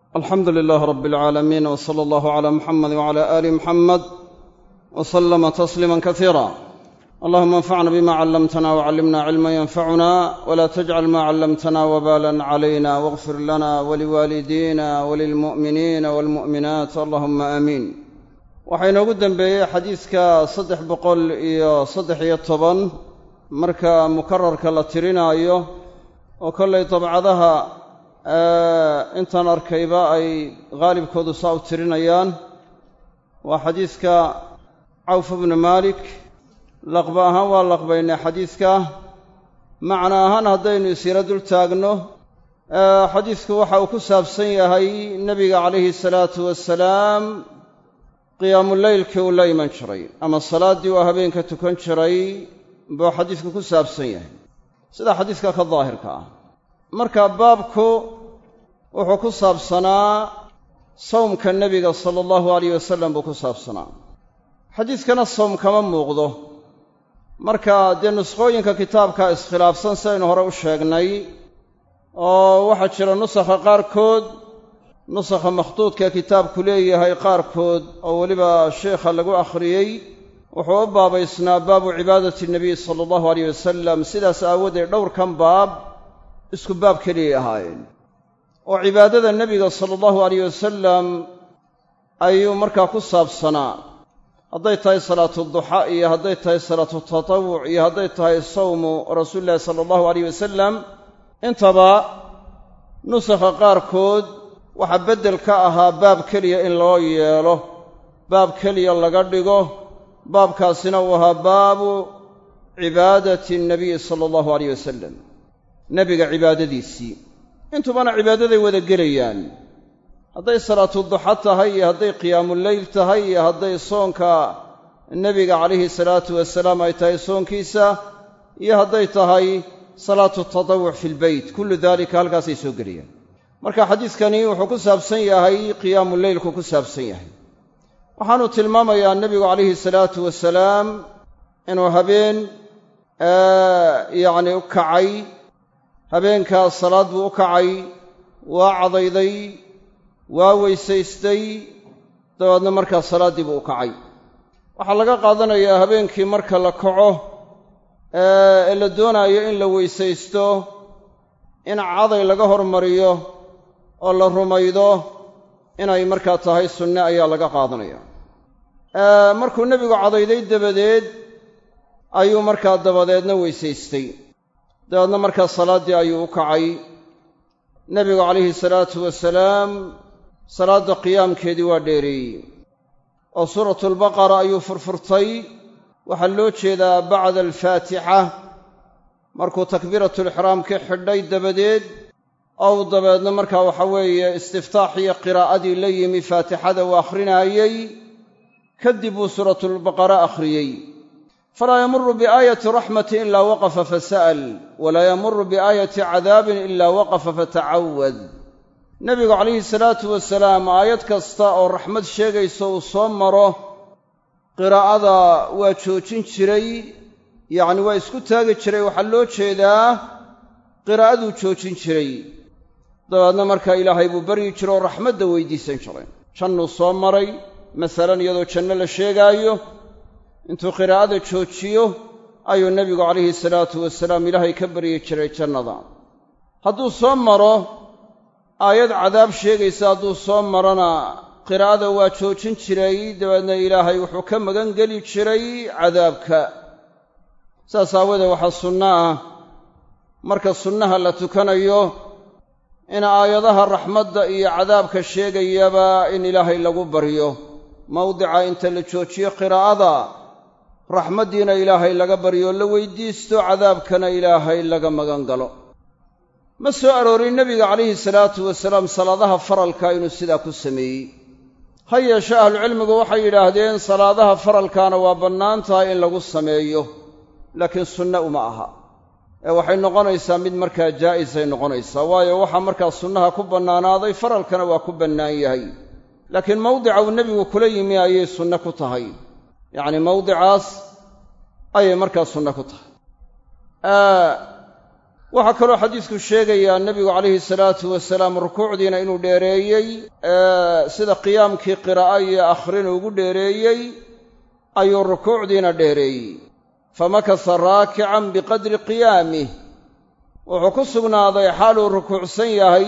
alxamdu lilaah rab alcaalamiin w sala allahu cala muxamed wcala aali muxamed w slama tasliima kasiira allahuma anfacna bima callamtana wcallimna cilma yanfacuna wla tajcal ma callamtana wbalan calayna wاغfir lana waliwaalidiina walilmu'miniina walmu'minaat allahuma aamiin waxaa inoogu dembeeyey xadiidka saddex boqol iyo saddex iyo toban marka mukararka la tirinaayo oo kollay dabcadaha intaan arkayba ay haalibkoodu saa u tirinayaan waa xadiidka cawf bnu maalik laqba ahaan waa laqbaynay xadiidka macna ahaan haddaynu isyaro dul taagno xadiidku waxa uu ku saabsan yahay nebiga calayhi salaatu wasalaam qiyaamuleylkii uu la iman jiray ama salaaddii uu habeenka tukan jiray buu xadiidku ku saabsan yahay sida xadiidka ka daahirka ah marka baabku wuxuu ku saabsanaa sawmka nebiga sala allahu alayh wasalam buu ku saabsanaa xadiidkana sawm kama muuqdo marka dee nuskhooyinka kitaabka iskhilaafsan sidaynu hore u sheegnay oo waxaa jira nusakha qaarkood nusakha makhduudkaee kitaabku leeyahay qaarkood oo weliba sheikha lagu akhriyey wuxuu u baabaysnaa baabu cibaadati nabiy sala allahu alayh wasalam sidaas aawadeed dhowrkan baab isku baab keliyay ahaayeen oo cibaadada nebiga sala allahu alayh wasalam ayuu markaa ku saabsanaa hadday tahay salaatu duxa iyo hadday tahay salaatu tatawuc iyo hadday tahay sawmu rasuulillahi sala allahu alayh wasalam intaba nusakha qaarkood waxaa beddel ka ahaa baab keliya in loo yeelo baab keliya laga dhigo baabkaasina uu ahaa baabu cibaadati nabiyi sala allahu alayh wasalam nebiga cibaadadiisii intubana cibaadaday wada gelayaan hadday salaatu duxa tahay iyo hadday qiyaamuleyl tahay iyo hadday soonka nebiga calayhi salaatu wasalaam ay tahay soonkiisa iyo hadday tahay salaatu tatawuc fi lbeyt kullu daalika halkaasay soo gelayaan marka xadiidkani wuxuu ku saabsan yahay qiyaamuleylku ku saabsan yahay waxaanu tilmaamayaa nebigu calayhi salaatu wasalaam inuu habeen yacni u kacay habeenkaas salaad buu u kacay waa cadayday waa weysaystay dabeedna markaa salaaddii buu u kacay waxaa laga qaadanayaa habeenkii marka la kaco ee la doonaayo in la weysaysto in caday laga hormariyo oo la rumaydo inay markaa tahay sunne ayaa laga qaadanaya markuu nebigu cadayday dabadeed ayuu markaa dabadeedna weysaystay dabeedna markaa salaaddii ayuu u kacay nebigu calayhi salaatu wasalaam salaadda qiyaamkeedii waa dheereeyey oo suuratulbaqara ayuu furfurtay waxaa loo jeedaa bacda alfaatixa markuu takbiiratulixraamkii xidhay dabadeed ou dabeedna markaa waxa weeye istiftaax iyo qiraa'adii la yimi faatixada uu akhrinaayey kadib buu suuratulbaqara akhriyey falaa yamuru biaayati raxmati ilaa waqafa fasa'al walaa yamuru biaayati cadaabin ilaa waqafa fatacawad nebigu calayhi salaatu wasalaam aayad kasta oo raxmad sheegayso uu soo maro qiraa'ada waa joojin jiray yacni waa isku taagi jiray waxaa loo jeedaa qiraa'aduu joojin jiray dabeedna markaa ilaahay buu baryi jiro oo raxmadda weydiisan jiray jannuu soo maray masalan iyadoo janno la sheegaayo intuu qiraa'ada joojiyo ayuu nebigu calayhi salaatu wasalaam ilaahay ka baryi jiray jannada hadduu soo maro aayad cadaab sheegaysa hadduu soo marona qiraa'ada waa joojin jiray dabeedna ilaahay wuxuu ka magan geli jiray cadaabka saas aawadeed waxaa sunno ah marka sunnaha la tukanayo in aayadaha raxmadda iyo cadaabka sheegayaba in ilaahay lagu baryo mawdica inta la joojiyo qiraa'ada raxmaddiina ilaahay laga baryo la weydiisto cadaabkana ilaahay laga magan galo ma soo aroorin nebiga calayhi salaatu wasalaam salaadaha faralka inuu sidaa ku sameeyey ha yeeshe ahlucilmigu waxay yidhaahdeen salaadaha faralkaana waa bannaan tahay in lagu sameeyo laakiin sunne uma aha ee waxay noqonaysaa mid markaa jaa'isay noqonaysaa waayo waxaa markaa sunnaha ku bannaanaaday faralkana waa ku bannaan yahay laakiin mawdica uu nebigu kula yimi ayay sunne ku tahay yacni mawdicaas ayay markaa sunne ku tahay waxaa kaloo xadiisku sheegayaa nebigu calayhi salaatu wasalaam rukuucdiina inuu dheereeyey sida qiyaamkii qiraa'a iyo akhrina ugu dheereeyey ayuu rukuucdiina dheereeyey famakasa raakican biqadri qiyaamih wuxuu ku sugnaaday xaaluu rukuucsan yahay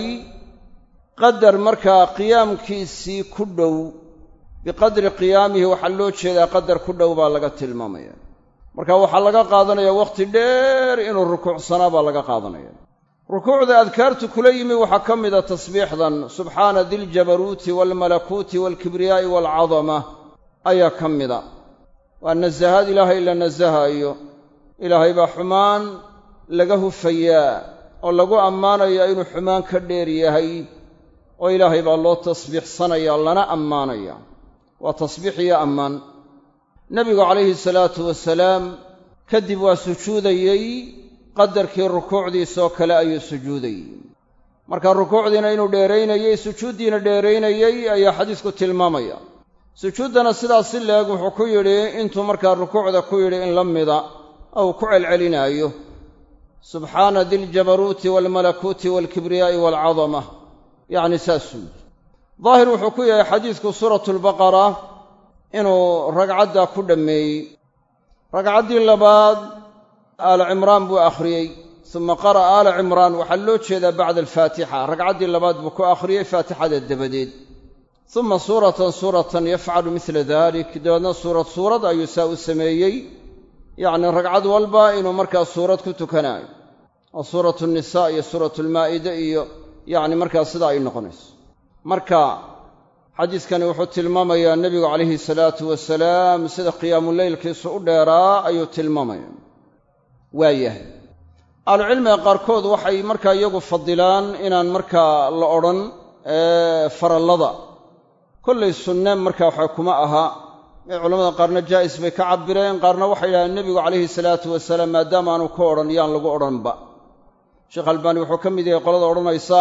qadar markaa qiyaamkiisii ku dhow biqadri qiyaamihi waxaa loo jeedaa qadar ku dhow baa laga tilmaamaya marka waxaa laga qaadanaya wakhti dheer inuu rukuucsanaa baa laga qaadanaya rukuucda adkaartu kula yimi waxaa ka mida tasbiixdan subxaana diljabaruuti waalmalakuuti waalkibriyaa'i waalcadama ayaa ka mida waa nasahaad ilaahay la nasahaayo ilaahay baa xumaan laga hufayaa oo lagu ammaanayaa inuu xumaan ka dheer yahay oo ilaahay baa loo tasbiixsanaya lana ammaanaya waa tasbiix iyo ammaan nebigu calayhi salaatu wasalaam kadib waa sujuudayey qadarkii rukuucdiisoo kale ayuu sujuudayey marka rukuucdiina inuu dheeraynayey sujuuddiina dheeraynayey ayaa xadiisku tilmaamaya sujuuddana sidaas si leeg wuxuu ku yidhi intuu markaa rukuucda ku yidhi in la mida ou ku celcelinaayo subxaana diljabaruuti waalmalakuuti waalkibriyaa'i waalcadama yacni saasuu yidhi daahir wuxuu ku yahay xadiisku suuratulbaqara inuu ragcaddaa ku dhammeeyey ragcaddii labaad aala cimraan buu akhriyey suma qara'a aala cimraan waxaa loo jeedaa bacda alfaatixa ragcaddii labaad buu ku akhriyey faatixada dabadeed suma suuratan suuratan yafcalu midla dalik dabeedna suurad suurad ayuu saa u sameeyey yacni ragcad walba inuu markaa suurad ku tukanaayo oo suuratu nisaa iyo suuratu almaa'ida iyo yacni markaa sidaa ay noqonayso marka xadiiskani wuxuu tilmaamayaa nebigu calayhi salaatu wasalaam sida qiyaamuleylkiisu u dheeraa ayuu tilmaamaya waayahay ahlucilmiga qaarkood waxay markaa iyagu fadilaan inaan markaa la odhan farallada kollay sunne markaa waxa kuma aha ee culamada qaarna jaa'is bay ka cabireen qaarna waxay yidhahdeen nebigu calayhi salaatu wasalaam maadaama aanu ka odhan yaan lagu odhanba sheekh albaani wuxuu ka mid yahay qolada odhanaysa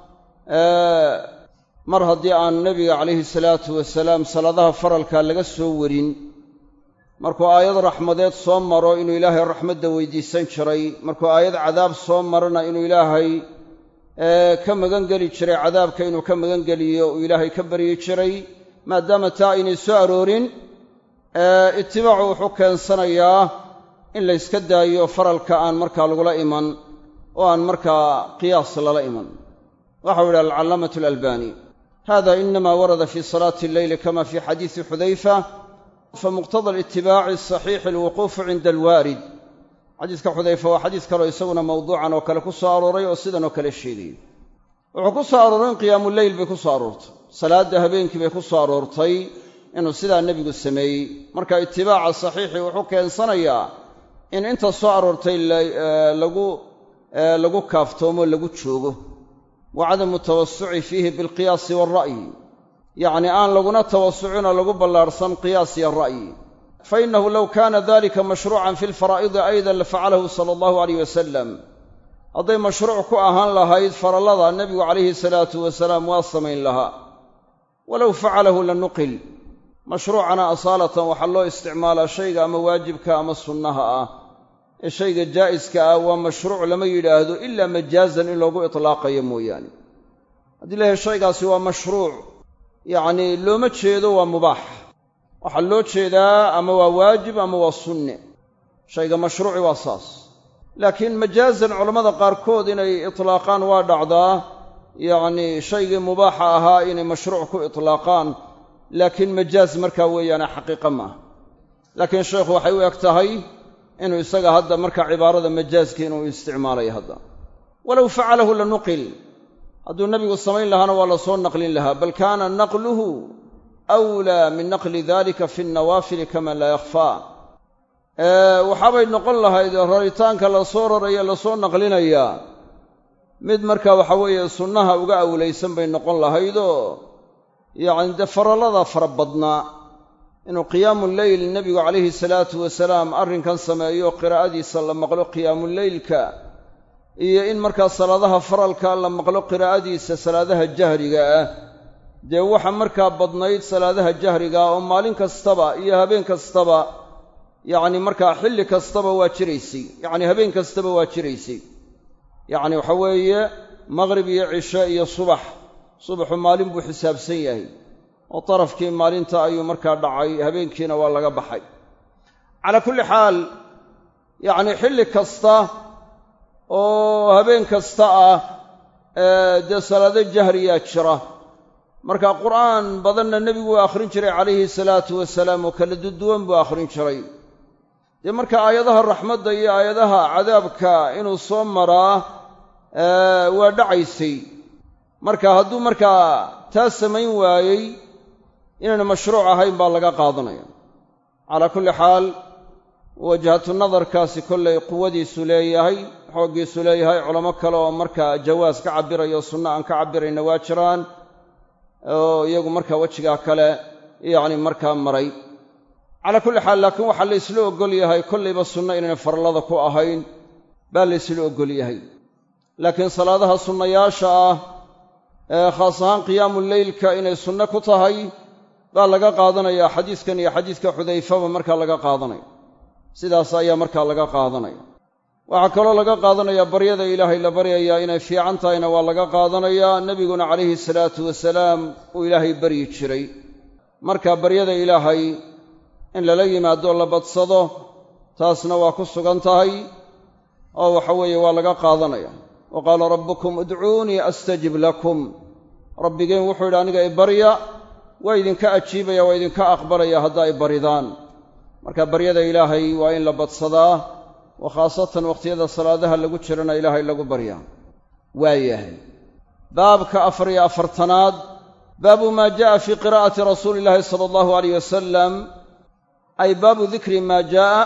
mar haddii aan nebiga calayhi salaatu wasalaam salaadaha faralkaa laga soo warin markuu aayad raxmadeed soo maro inuu ilaahay raxmadda weydiisan jiray markuu aayad cadaab soo marana inuu ilaahay ka magan geli jiray cadaabka inuu ka magan geliyo uu ilaahay ka baryi jiray maadaama taa aynay soo aroorin itibaacu wuxuu keensanayaa in la yska daayo faralka aan markaa lagula iman oo aan markaa qiyaas lala iman waxau yidhi alcallaamatu alalbani hada inama warada fi salaati alleyli kama fi xadiisi xudayfa famuqtada alitibaaci asaxiixi alwuquufu cinda alwaarid xadiiska xudayfa waa xadiis kaleo isaguna mawduucan oo kale ku soo arooray oo sidan oo kale sheegayay wuxuu ku soo arooray in qiyaamuleyl bay ku soo aroortay salaadda habeenkii bay ku soo aroortay inuu sidaa nebigu sameeyey marka itibaaca saxiixii wuxuu keensanayaa in inta soo aroortay lagu lagu kaaftoomo lagu joogo wa cadamu tawasuci fiihi bilqiyaasi waalra'yi yacni aan laguna tawasucinoo lagu ballaarhsan qiyaas iyo ra'yi fa innahu low kaana dalika mashruucan fi lfaraa'idi aydan lafacalahu sala allahu alayh wasalam hadday mashruuc ku ahaan lahayd farallada nebigu calayhi salaatu wasalaam waa samayn lahaa walow facalahu la nuqil mashruucana asaalatan waxaa loo isticmaalaa shayga ama waajibka ama sunnaha ah ee shayga jaa'iska ah waa mashruuc lama yidhaahdo ilaa majaazan in loogu itlaaqayo mooyaane haddii lahay shaygaasi waa mashruuc yacnii looma jeedo waa mubaax waxaa loo jeedaa ama waa waajib ama waa sunne shayga mashruuci waa saas laakiin majaazan culammada qaarkood inay itlaaqaan waa dhacdaa yacnii shaygii mubaaxa ahaa inay mashruuc ku itlaaqaan laakiin majaaz markaa weeyaane xaqiiqa maaha laakiin sheekhu waxay u eg tahay inuu isaga hadda marka cibaarada majaaska inuu isticmaalayo hadda walow facalahu la nuqil hadduu nebigu samayn lahaana waa la soo naqlin lahaa bal kaana naqluhu awlaa min naqli dalika fi nnawaafili kama laa yakhfaa waxaabay noqon lahayd raritaanka la soo raraya lasoo naqlinayaa mid marka waxa weeye sunnaha uga awlaysan bay noqon lahaydoo yacni dee farallada fara badnaa inuu qiyaamuleyl nebigu calayhi salaatu wasalaam arrinkan sameeyo qiraa'adiisa la maqlo qiyaamuleylka iyo in markaa salaadaha faralka la maqlo qiraa'adiisa salaadaha jahriga ah dee waxa markaa badnayd salaadaha jahriga ah oo maalin kastaba iyo habeen kastaba yacni markaa xilli kastaba waa jiraysay yacni habeen kastaba waa jiraysay yacni waxa weeye maqrib iyo cishe iyo subax subaxu maalin buu xisaabsan yahay oo darafkii maalinta ayuu markaa dhacay habeenkiina waa laga baxay calaa kulli xaal yacni xilli kasta oo habeen kasta ah dee salaado jahriyaa jira marka qur'aan badanna nebigu waa akhrin jiray calayhi salaatu wasalaam oo kala duduwan buu akhrin jiray dee marka aayadaha raxmadda iyo aayadaha cadaabka inuu soo maraa waa dhacaysay marka hadduu markaa taa samayn waayey inayna mashruuc ahayn baa laga qaadanaya calaa kulli xaal wajhatu nadarkaasi kollay quwadiisu leeyahay xooggiisu leeyahay culamo kale oo markaa jawaas ka cabbirayo sunno aan ka cabbirayna waa jiraan oo iyagu markaa wejigaa kale yacni markaa maray calaa kulli xaal laakiin waxaa la ysla oggol yahay kollayba sunno inayna farallada ku ahayn baa la ysla oggol yahay laakiin salaadaha sunnayaasha ah ee khaas ahaan qiyaamu leylka inay sunno ku tahay baa laga qaadanayaa xadiiskan iyo xadiiska xudayfaba markaa laga qaadanaya sidaas ayaa markaa laga qaadanaya waxaa kaloo laga qaadanayaa baryada ilaahay la baryayaa inay fiican tahayna waa laga qaadanayaa nebiguna calayhi salaatu wasalaam uu ilaahay baryi jiray marka baryada ilaahay in lala yimaado la badsado taasna waa ku sugan tahay oo waxa weeye waa laga qaadanaya wa qaala rabbukum udcuunii astajib lakum rabbigeen wuxuu yidhi aniga ibarya waa idinka ajiibaya waa idinka aqbalaya haddaa i baridaan marka baryada ilaahay waa in la badsadaa wa khaasatan wakhtiyada salaadaha lagu jirana ilaahay lagu baryaa waayahay baabka afar iyo afartanaad baabu maa jaa'a fii qiraa'ati rasuuli illaahi sala allahu alayh wasalam ay baabu dikri maa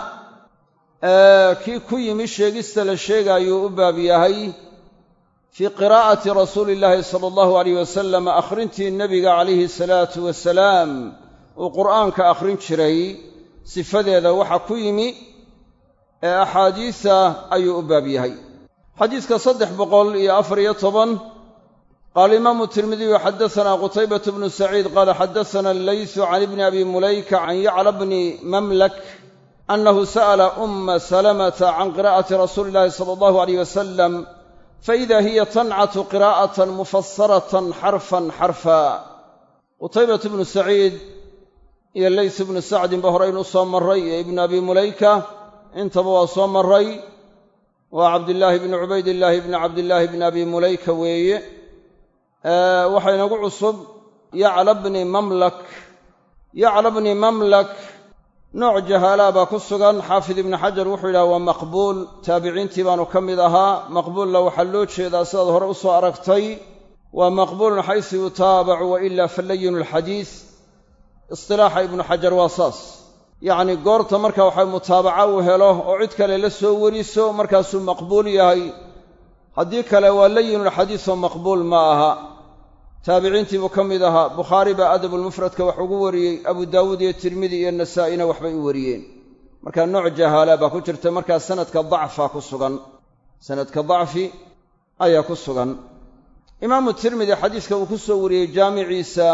jaa'a kii ku yimi sheegista la sheegaayuu u baab yahay fii qiraa'ati rasuuli illaahi sala allahu alayh wasalam akhrintii nebiga calayhi salaatu wasalaam uu qur'aanka akhrin jiray sifadeeda waxa ku yimi ee axaadiisa ayuu u baab yahay xadiiska saddex boqol iyo afar iyo toban qaala imaamu tirmidiyu xaddasanaa qutaybatu bnu saciid qaala xaddasana allaysu can ibni abi mulayka can yacla bni mamlak annahu sa'ala umma salamata can qiraa'ati rasuuli illahi sala allahu alayh wasalam faida hiya tancatu qiraa'atan mufasaratan xarfan xarfa qutaybatu bnu saciid iyo lays ibnu sacdinba horeynu soo marray iyo ibnu abi mulayka intaba waa soo marray waa cabdillaahi bni cubaydillaahi bni cabdillaahi bni abi mulayka weeye waxaa inagu cusub yacla bni mamlak yacla bni mamlak nooc jahaalaa baa ku sugan xaafid ibni xajar wuxuu yidhaha waa maqbuul taabiciintii baanu ka mid ahaa maqbuulla waxaa loo jeedaa sidaad hore u soo aragtay waa maqbuulun xaysu yutaabacu wa ilaa falayinu alxadiis istilaaxa ibnu xajar waa saas yacnii goorta marka waxa mutaabaca uu helo oo cid kale la soo weriso markaasuu maqbuul yahay haddii kale waa layinulxadiisoo maqbuul ma aha taabiciintii buu ka mid ahaa bukhaari baa adabulmufradka wax ugu wariyey abu daawuud iyo tirmidi iyo nasaa'ina waxbay u wariyeen markaa nooc jahaala baa ku jirta markaa sanadka dacfa ku sugan sanadka dacfi ayaa ku sugan imaamu tirmidi xadiiska uu ku soo wariyey jaamiciisa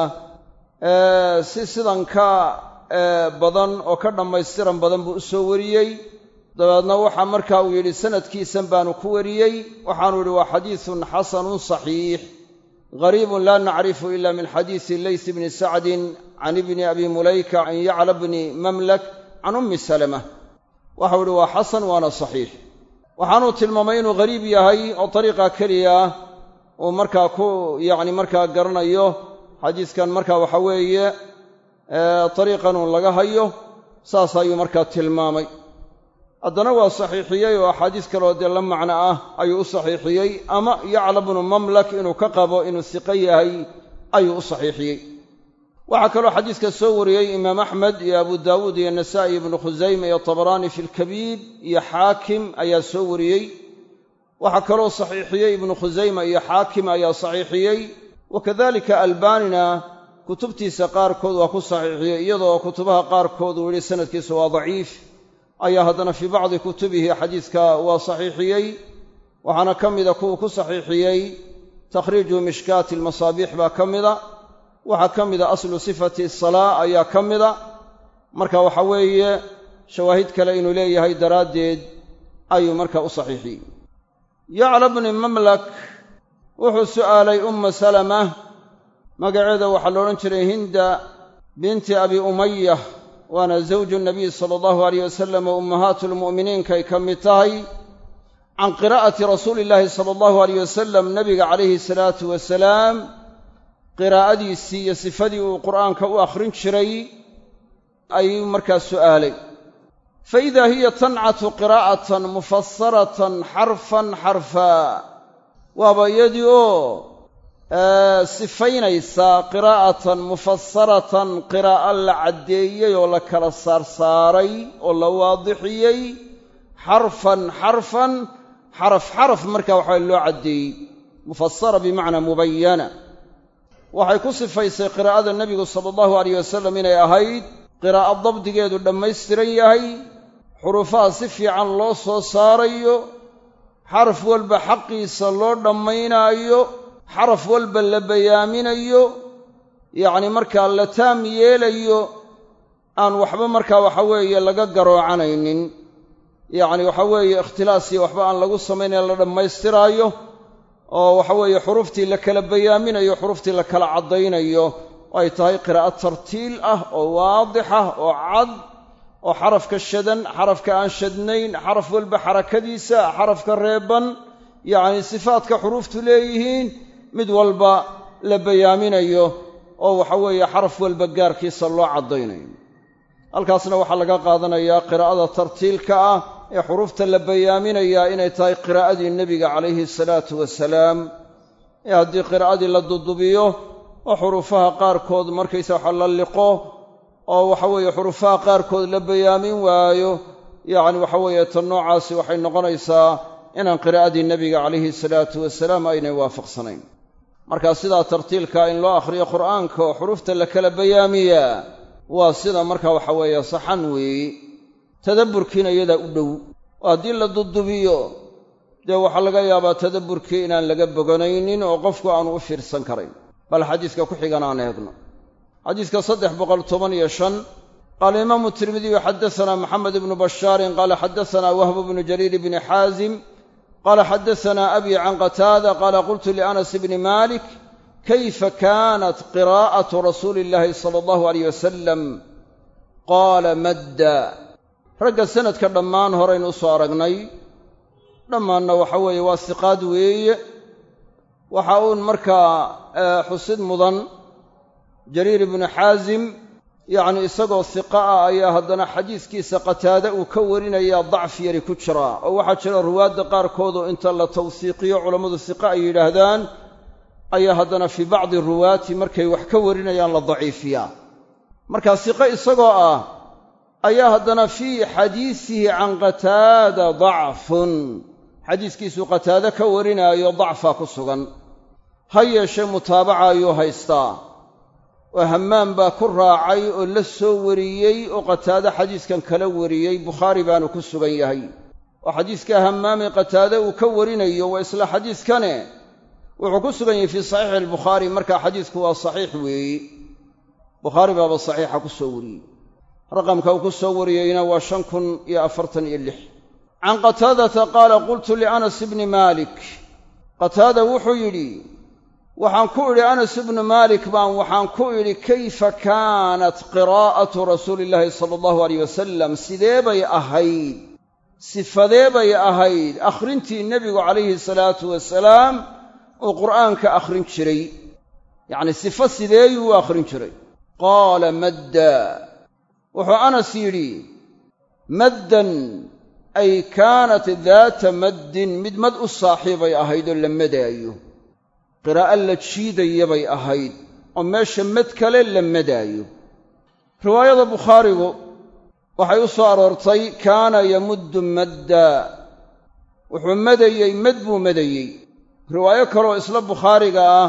si sidan ka badan oo ka dhammaystiran badan buu u soo wariyey dabeedna waxaa marka uu yidhi sanadkiisan baanu ku wariyey waxaanu yidhi waa xadiisun xasanun saxiix gariibun laa nacrifu ila min xadiisi lays bni sacdin can ibni abi mulayka can yacla bni mamlak can ummi salama waxau yidhi waa xasan waana saxiix waxaanuu tilmaamay inuu gariib yahay oo dariiqa keliya uu markaa ku yacni markaa garanayo xadiiskan marka waxa weeye dariiqanuu laga hayo saas ayuu markaa tilmaamay haddana waa saxiixiyey oo axaadiis kaleoo dee la macno ah ayuu u saxiixiyey ama yacla bnu mamlak inuu ka qabo inuu siqo yahay ayuu u saxiixiyey waxaa kaloo xadiiska soo wariyey imaam axmed iyo abu daawuud iyo nasaa'i ibnu khusayma iyo tabaraani fi lkabiir iyo xaakim ayaa soo wariyey waxaa kaloo saxiixiyey ibnu khusayma iyo xaakim ayaa saxiixiyey wakadalika albaanina kutubtiisa qaarkood waa ku saxiixiyey iyadoo kutubaha qaarkood uu yidhi sanadkiisu waa daciif ayaa haddana fii bacdi kutubihi xadiiska waa saxiixiyey waxaana ka mida kuwuu ku saxiixiyey takhriiju mishkaati almasaabiix baa ka mida waxaa ka mida aslu sifati salaa ayaa ka mida marka waxa weeye shawaahid kale inuu leeyahay daraaddeed ayuu marka u saxiixiyey yacla bni mamlak wuxuu su'aalay umma salama magaceeda waxaa la odhan jiray hinda binti abi umaya waana zawju nabiy sala allahu alayh wasalam oo ummahaatu lmu'miniinkay ka mid tahay can qiraa'ati rasuuli illaahi sala allahu alayh wasalam nabiga calayhi salaatu wasalaam qiraa'adiisii iyo sifadii uu qur'aanka u akhrin jiray ayuu markaa su'aalay fa idaa hiya tancatu qiraa'atan mufasaratan xarfan xarfaa waaba iyadii oo sifaynaysaa qiraa'atan mufasaratan qiraa'o la caddeeyey oo la kala saarsaaray oo la waadixiyey xarfan xarfan xaraf xaraf markaa waxaa loo caddeeyey mufasara bimacnaa mubayana waxay ku sifaysay qiraa'ada nebigu sala allahu alayh wasalam inay ahayd qiraa'o dabdigeedu dhammaystiran yahay xurufaha si fiican loo soo saarayo xaraf walba xaqiisa loo dhammaynaayo xaraf walba la bayaaminayo yacni markaa la taam yeelayo aan waxba markaa waxa weeye laga garoocanaynin yacni waxa weeye ikhtilaasiyo waxba aan lagu samaynayn la dhammaystiraayo oo waxa weeye xuruftii la kala bayaaminayo xuruftii la kala caddaynayo ay tahay qiraa'o tartiil ah oo waadix ah oo cad oo xarafka shadan xarafka aan shadnayn xaraf walba xarakadiisa xarafka reeban yacni sifaadka xuruuftu leeyihiin mid walba la bayaaminayo oo waxa weeye xaraf walba gaarkiisa loo caddaynayo halkaasna waxaa laga qaadanayaa qiraa'ada tartiilka ah ee xuruufta la bayaaminayaa inay tahay qiraa'adii nebiga calayhi salaatu wasalaam ee haddii qiraa'adii la dudubiyo oo xuruufaha qaarkood markaysa waxa la liqo oo waxa weeye xuruufaha qaarkood la bayaamin waayo yacni waxa weeye tan noocaasi waxay noqonaysaa inaan qiraa'adii nebiga calayhi salaatu wasalaam aynay waafaqsanayn markaa sidaa tartiilka in loo akhriyo qur'aanka oo xuruufta la kala bayaamiyaa waa sida marka waxa weeye saxan weeye tadabburkiina iyadaa u dhow oo haddii la dudubiyo dee waxaa laga yaabaa tadabburkii inaan laga boganaynin oo qofku aanu u fiirsan karayn bal xadiiska ku xigan aan eegno xadiiska saddex boqol toban iyo shan qaala imaamu tirmidiyu xaddasanaa maxamed ibnu bashaarin qaala xaddasanaa wahbu bnu jariir bni xaasim qaala xaddasanaa abi can qataada qaala qultu lianas bni malik kayfa kaanat qiraa'atu rasuuli illaahi sala allahu alayh wasalam qaala madda ragga sanadka dhammaan horaynu u soo aragnay dhammaanna waxa weeye waa siqaad weeye waxa uun markaa xusid mudan jariir ibnu xaasim yacni isagoo siqa ah ayaa haddana xadiiskiisa qataade uu ka warinayaa dacfi yari ku jiraa oo waxaa jira ruwaadda qaarkoodoo inta la tawsiiqiyo culammadu siqa ay yidhaahdaan ayaa haddana fii bacdi ruwaati markay wax ka warinayaan la daciifiyaa markaa siqe isagoo ah ayaa haddana fii xadiisihi can qataada dacfun xadiiskiisuu qataade ka warinaayo dacfaa ku sugan ha yeeshee mutaabaca ayuu haystaa oo hammaam baa ku raacay oo la soo wariyey oo qataade xadiiskan kala wariyey bukhaari baanu ku sugan yahay oo xadiiska hammaame qataade uu ka warinayo waa isla xadiiskane wuxuu ku sugan yahay fii saxiixi albukhaari markaa xadiisku waa saxiix weeye bukhaari baaba saxiixa ku soo wariyey raqamka uu ku soo wariyeyna waa shan kun iyo afartan iyo lix can qataadata qaala qultu lianas ibni maalik qataada wuxuu yidhi waxaan ku idhi anas ibnu maalik baan waxaan ku idhi kayfa kaanat qiraa'atu rasuuli illaahi sala allahu alayh wasalam sidee bay ahayd sifadee bay ahayd akhrintii nebigu calayhi salaatu wasalaam uu qur'aanka akhrin jiray yacni sifo sideeyuu u akhrin jiray qaala madda wuxuu anas yidhi maddan ay kaanat daata maddin mid mad u saaxiibay ahayd oo la madaayo qiraa'o la jiidaya bay ahayd oo meesha mad kale la madaayo riwaayada bukhaarigu waxay u soo aroortay kaana yamuddu madda wuxuu madayey mad buu madayey riwaayo kaleoo isla bukhaariga ah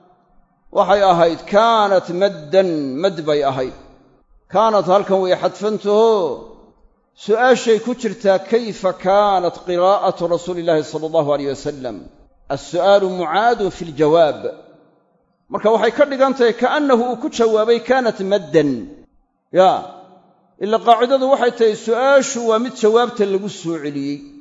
waxay ahayd kaanat maddan mad bay ahayd kaanat halkan way xadfantaho su'aashay ku jirtaa kayfa kaanat qiraa'atu rasuuli illaahi sala allahu alayh wasalam alsu'aalu mucaadun fi ljawaab marka waxay ka dhigan tahay kaannahu uu ku jawaabay kaanat maddan yaa ila qaacidadu waxay tahay su'aashu waa mid jawaabta lagu soo celiyey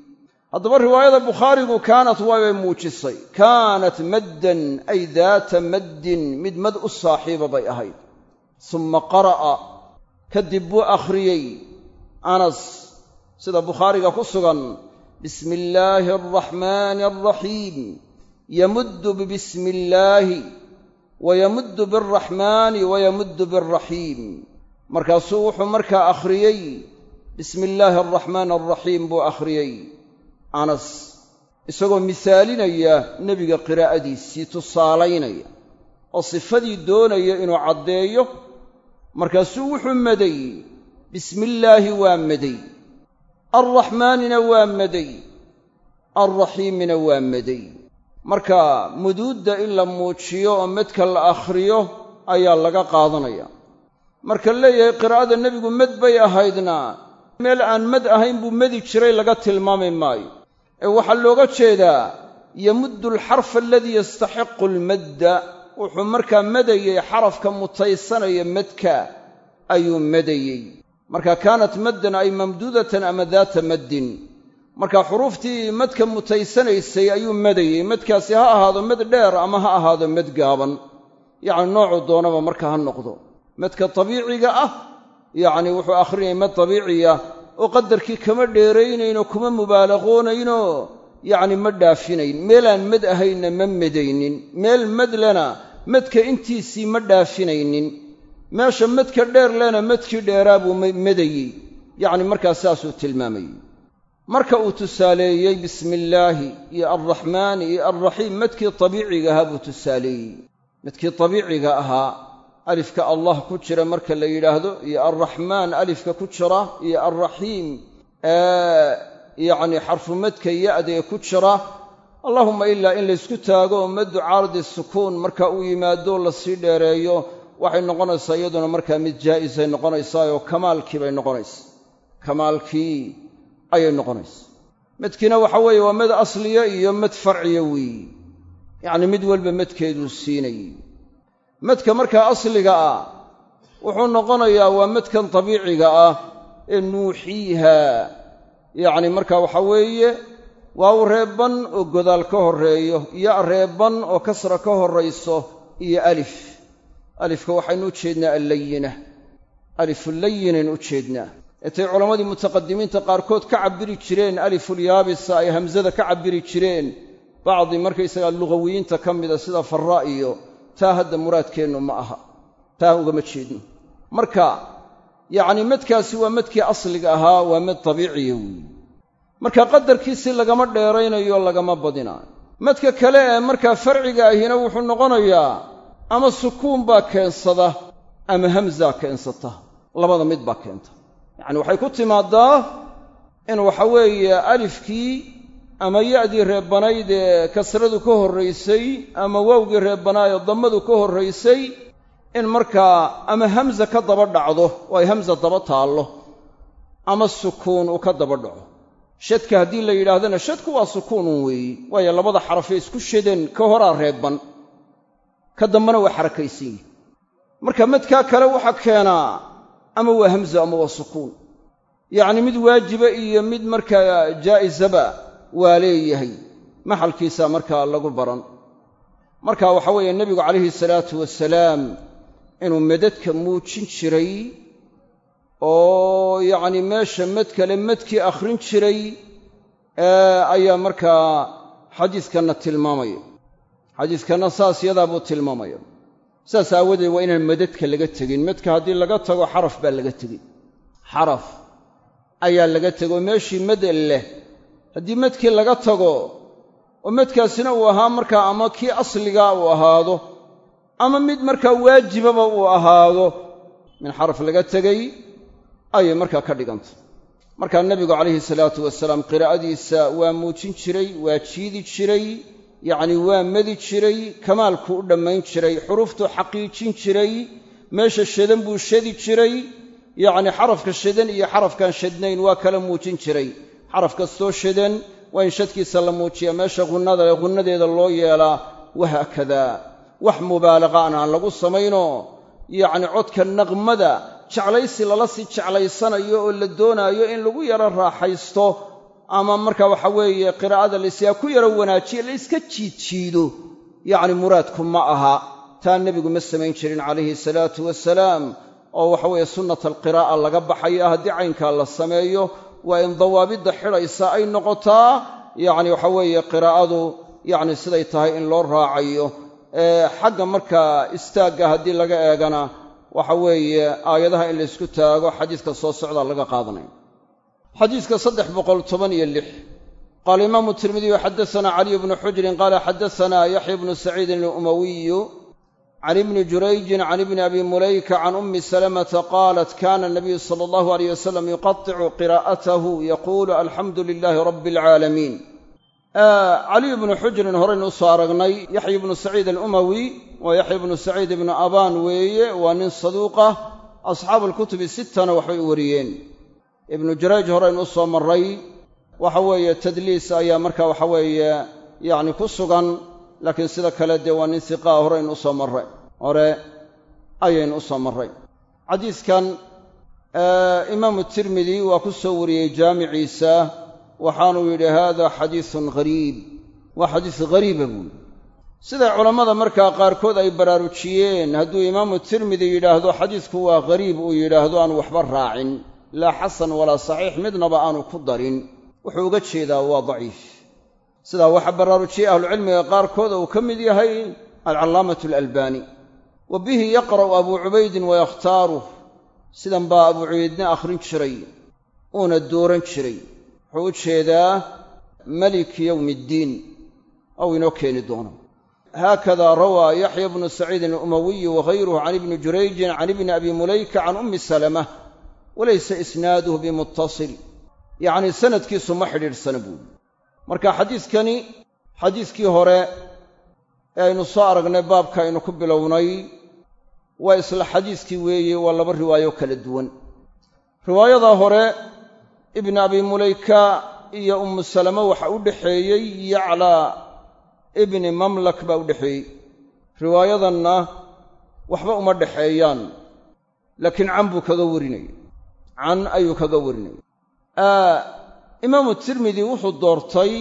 haddaba riwaayada bukhaarigu kaanat waabay muujisay kaanat maddan ay daata maddin mid mad u saaxiiba bay ahayd summa qara'a kadib buu akhriyey anas sida bukhaariga ku sugan bismi illaahi alraxmaani alraxiim yamuddu bibismi illaahi wa yamuddu bialraxmaani wa yamuddu bialraxiim markaasuu wuxuu markaa akhriyey bismi illaahi alraxmaani alraxiim buu akhriyey anas isagoo misaalinaya nebiga qiraa'adiisii tusaalaynaya oo sifadii doonaya inuu caddeeyo markaasuu wuxuu maday bismillaahi waa maday alraxmaanina waa maday alraxiimina waa maday marka muduudda in la muujiyo oo medka la akhriyo ayaa laga qaadanaya marka leeyahay qiraa'ada nebigu med bay ahaydna meel aan mad ahayn buu medi jiray laga tilmaami maayo ee waxaa looga jeedaa yamuddu alxarfa aladii yastaxiqu almadda wuxuu markaa madayey xarafka mutaysanaya madka ayuu madayey marka kaanat maddan ay mamduudatan ama daata maddin marka xuruuftii madka mutaysanaysay ayuu madayey madkaasi ha ahaado mad dheer ama ha ahaado mad gaaban yacni noocuu doonaba marka ha noqdo madka tabiiciga ah yacni wuxuu akhrinayay mad tabiiciya oo qadarkii kama dheeraynaynoo kuma mubaalaqoonaynoo yacni ma dhaafinayn meelaan mad ahaynna ma medaynin meel mad lena madka intiisii ma dhaafinaynin meesha madka dheer lena madkii dheeraa buu madayey yacni markaas saasuu tilmaamayey marka uu tusaaleeyey bismi illaahi iyo alraxmaani iyo alraxiim madkii tabiiciga ahaa buu tusaaleeyey madkii tabiiciga ahaa alifka allah ku jira marka la yidhaahdo iyo alraxmaan alifka ku jira iyo alraxiim yacni xarfu madka ya'dee ku jira allahuma ilaa in laysku taago oo maddu caardi sukuun marka uu yimaado lasii dheereeyo waxay noqonaysaa iyaduna markaa mid jaa'isay noqonaysaa oo kamaalkii bay noqonaysaa kamaalkii ayay noqonaysaa madkiina waxa weeye waa mad asliya iyo mad farciya weeyi yacni mid walba madkeeduu siinayey madka markaa asliga ah wuxuu noqonayaa waa madkan dabiiciga ah ee nuuxiiha yacni marka waxa weeye waaw reebban oo godaal ka horreeyo iyo reebban oo kasra ka horrayso iyo alif alifka waxaynu u jeednaa allayina alifu layinin u jeednaa etay culammadii mutaqadimiinta qaarkood ka cabbiri jireen alifulyaabisa ay hamsada ka cabbiri jireen bacdi markaysagaa lugawiyiinta ka mida sida farraa iyo taa hadda muraadkeennu ma aha taa ugama jeedno marka yacni madkaasi waa madkii asliga ahaa waa mad dabiiciya weeye marka qadarkiisii lagama dheeraynayo lagama badinaayo madka kale ee markaa farciga ahina wuxuu noqonayaa ama sukuun baa keensada ama hamzaa keensata labada mid baa keenta yacni waxay ku timaaddaa in waxa weeye alifkii ama ya'dii reebbanayd ee kasradu ka horraysay ama waawgii reebbanaayoo dammadu ka horraysay in markaa ama hamza ka daba dhacdo oo ay hamza daba taallo ama sukuun uu ka daba dhaco shadka haddii la yidhaahdana shadku waa sukuunun weeyi waayo labada xarafee isku shadeen ka horaa reebban ka dambana waa xarakaysan yihi marka madkaa kale waxaa keenaa ama waa hamza ama waa sukuun yacni mid waajiba iyo mid markaa jaa'isaba waa leeyahay maxalkiisaa markaa lagu baran marka waxa weeye nebigu calayhi salaatu wasalaam inuu madadka muujin jiray oo yacni meesha mad kale madkii akhrin jiray ayaa markaa xadiiskanna tilmaamaya xadiiskanna saas yadaa buu tilmaamaya saas aawadeed waa inaan madadka laga tegin madka haddii laga tago xaraf baa laga tegey xaraf ayaa laga tego meeshii mad leh haddii madkii laga tago oo madkaasina uu ahaa markaa ama kii asligaa uu ahaado ama mid markaa waajibaba uu ahaado min xaraf laga tegey ayay markaa ka dhigantay markaa nebigu calayhi salaatu wasalaam qiraa'adiisa waa muujin jiray waa jiidi jiray yacni waa madi jiray kamaalkuu u dhammayn jiray xuruuftuu xaqiijin jiray meesha shadan buu shadi jiray yacni xarafka shadan iyo xarafkaan shadnayn waa kala muujin jiray xaraf kastoo shadan waa in shadkiisa la muujiyaa meesha hunnada ee hunnadeeda loo yeelaa wahaakadaa wax mubaalaqaana aan lagu samaynoo yacni codka naqmada jeclaysi lala sii jeclaysanayo oo la doonaayo in lagu yaro raaxaysto ama marka waxa weeye qiraa'ada laysaga ku yaro wanaajiye la yska jiidjiido yacni muraadku ma aha taa nebigu ma samayn jirin calayhi salaatu wasalaam oo waxa weeye sunnata alqiraa'a laga baxaya haddii caynkaa la sameeyo waa in dawaabidda xidhaysa ay noqotaa yacni waxa weeye qiraa'adu yacni siday tahay in loo raacayo xagga markaa istaagga haddii laga eegana waxa weeye aayadaha in laysku taago xadiiska soo socdaa laga qaadanaya xadiiska saddex boqol toban iyo lix qaala imaamu tirmidiyu xaddasanaa caliyu bnu xujrin qaala xaddasanaa yaxya bnu saciidin alumawiyu can ibni jurayjin can ibni abi mulayka can ummi salamata qaalat kana nabiyu sala allahu alayh wasalam yuqaticu qiraa'atahu yaquulu alxamdu lilaahi rabbi alcaalamiin caliyu bnu xujrin horaynu usoo aragnay yaxya ibnu saciid alumawi waa yaxya ibnu saciid ibnu abaan weeye waa nin saduuqa asxaabu alkutubi sittana waxbay u wariyeen ibnu jurayj horaynu usoo marray waxa weeye tadliis ayaa marka waxa weeye yacni ku sugan laakiin sida kale dee waa nin hiqaa horaynu usoo marray hore ayaynu usoo marray xadiiskan imaamu tirmidi waa ku soo wariyey jaamiciisa waxaanuu yidhi haada xadiisun ghariib waa xadiis ghariiba buuli siday culammada markaa qaarkood ay baraarujiyeen hadduu imaamu tirmidi yidhaahdo xadiisku waa ghariib uu yidhaahdo aanu waxba raacin laa xasan walaa saxiix midnaba aanu ku darin wuxuu uga jeedaa waa daciif sidaa waxaa baraarujiyey ahlucilmiga qaarkood uu ka mid yahay alcallaamatu alalbaani wa bihi yaqra'u abuu cubaydin wayakhtaaruh sidan baa abuu cubaydna akhrin jiray uuna dooran jiray wuxuu u jeedaa maliki yowmi iddiin ou inoo keeni doono haakada rawaa yaxya bnu saciidin alumawiyi wagayruhu can ibni jurayjin can ibni abi mulayka can ummi salama walaysa isnaaduhu bimuttasil yacnii sanadkiisu ma xidhiidhsana buuli marka xadiiskani xadiiskii hore ee aynu soo aragnay baabka aynu ku bilownay waa isla xadiiskii weeye waa laba riwaayo kala duwan riwaayadaa hore ibni abi mulayka iyo ummu salama waxa u dhexeeyey yaclaa ibni mamlak baa u dhexeeyey riwaayadanna waxba uma dhexeeyaan laakiin can buu kaga warinaya can ayuu kaga warinaya imaamu tirmidi wuxuu doortay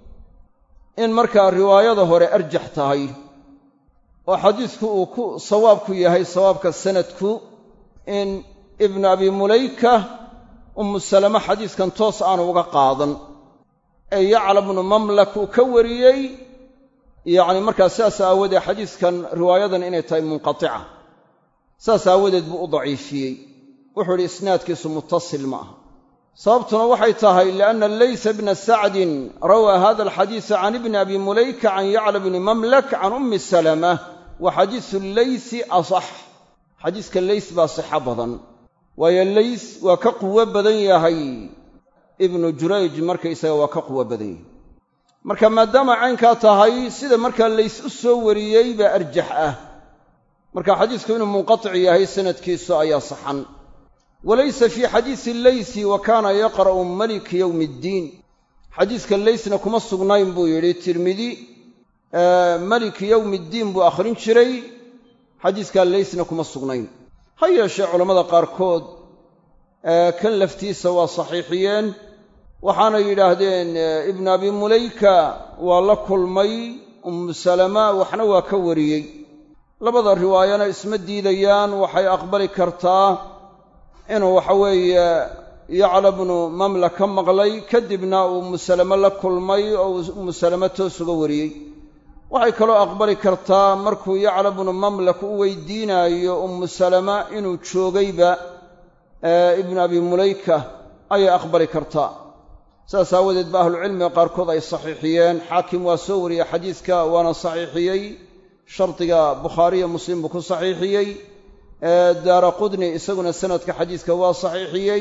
in markaa riwaayada hore arjax tahay oo xadiisku uu ku sawaabku yahay sawaabka sanadku in ibnu abi mulayka ummu salama xadiiskan toos aanu uga qaadan ee yacla bnu mamlak uu ka wariyey yacni markaa sidaas aawadeed xadiiskan riwaayadan inay tahay munqatica saas aawadeed buu u daciifiyey wuxuu idhi isnaadkiisu muttasil ma aha sababtuna waxay tahay lianna laysa bna sacdin rawaa hada alxadiisa can ibni abi mulayka can yacla bni mamlak can ummi salama wa xadiisu leysi asax xadiiska leys baa sixo badan waayo leys waa ka quwo badan yahay ibnu jurayj markaysaga waa ka quwo badan yahay marka maadaama caynkaa tahay sida markaa leys u soo wariyey baa arjax ah marka xadiisku inuu munqatic yahay sanadkiisu ayaa saxan walaysa fii xadiisi leysi wa kaana yaqra'u maliki yowmi iddiin xadiiska leysna kuma sugnayn buu yidhi tirmidi maliki yowmi iddiin buu akhrin jiray xadiiskaa leysna kuma sugnayn ha yeeshee culammada qaarkood kan laftiisa waa saxiixiyeen waxaanay yidhaahdeen ibnu abi mulayka waa la kulmay ummu salama waxna waa ka wariyey labada riwaayana isma diidayaan waxay aqbali kartaa inuu waxa weeye yacla bnu mamla ka maqlay kadibna uu ummu salame la kulmay oo ummu salame toos uga wariyey waxay kaloo aqbali kartaa markuu yacla bnu mamlak u weydiinaayo ummu salama inuu joogayba ibnu abi mulayka ayay aqbali kartaa saas aawadeed ba ahlucilmiga qaarkood ay saxiixiyeen xaakim waa soo wariyey xadiiska waana saxiixiyey shardiga bukhaariyo muslim buu ku saxiixiyey daara qudni isaguna sanadka xadiiska waa saxiixiyey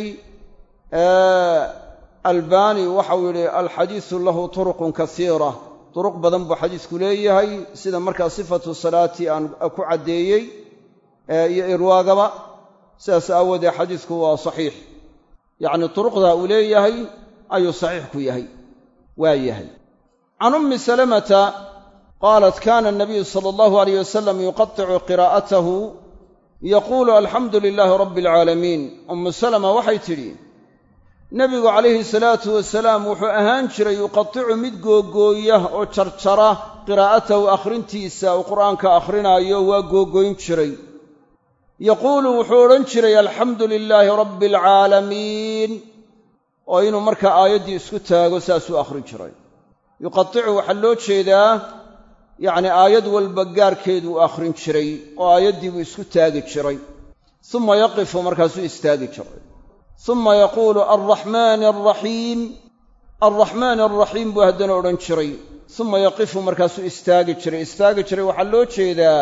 albani waxau yidhi alxadiisu lahu turuqun kasiira duruq badan buu xadiisku leeyahay sida markaa sifatu salaati aan ku caddeeyey iyo irwaagaba sidaas aawoodee xadiisku waa saxiix yacni turuqda uu leeyahay ayuu saxiix ku yahay waa yahay can ummi salamata qaalat kana anabiyu sala allahu alayh wasalam yuqaticu qiraa'atahu yaquulu alxamdu lilaahi rabbi alcaalamiin ummu salama waxay tidhi nebigu calayhi salaatu wasalaam wuxuu ahaan jiray yuqaticu mid googooya oo jarjara qiraa'atahu akhrintiisa uu qur'aanka akhrinaayo waa googooyn jiray yaquulu wuxuu odhan jiray alxamdu lilaahi rabbi alcaalamiin oo inuu markaa aayaddii isku taago saasuu akhrin jiray yuqaticu waxaa loo jeedaa yacni aayad walba gaarkeeduu akhrin jiray oo aayaddii buu isku taagi jiray suma yaqifu markaasuu istaagi jiray suma yaquulu alraxmaani alraxiim alraxmaani alraxiim buu haddana odhan jiray suma yaqifu markaasuu istaagi jiray istaagi jiray waxaa loo jeedaa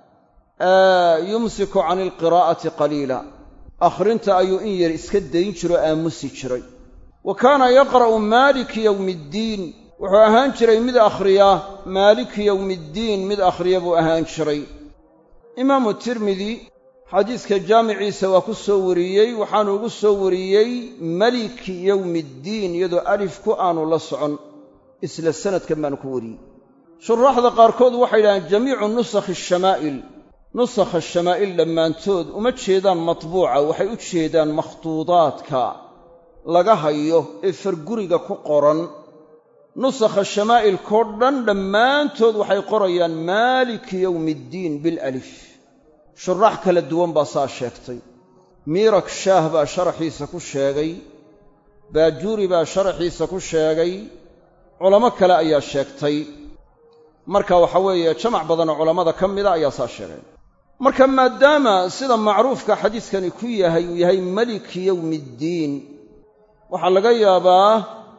yumsiku cani alqiraa'ati qaliila akhrinta ayuu in yar iska dayn jiroo aamusi jiray wa kaana yaqra'u maaliki yowmi iddiin wuxuu ahaan jiray mid akhriya maaliki yowmiiddiin mid akhriya buu ahaan jiray imaamu tirmidi xadiiska jaamiciisa waa ku soo wariyey waxaanu ugu soo wariyey maliki yowmiiddiin iyadoo alifku aanu la socon isla sanadkan baanu ku wariyey shuraaxda qaarkood waxay yidhahdeen jamiicu nusakhi ashamaa'il nusakha shamaa'il dhammaantood uma jeedaan matbuuca waxay u jeedaan makhtuudaadka laga hayo ee farguriga ku qoran nusakha shamaa'ilkoo dhan dhammaantood waxay qorayaan maaliki yowmiiddiin bilalif shuraax kala duwan baa saa sheegtay miirak shaah baa sharaxiisa ku sheegay baajuuri baa sharaxiisa ku sheegay culamo kale ayaa sheegtay marka waxa weeye jamac badanoo culammada ka mida ayaa saa sheegay marka maadaama sida macruufka xadiiskani ku yahay uu yahay maliki yowmiiddiin waxaa laga yaabaa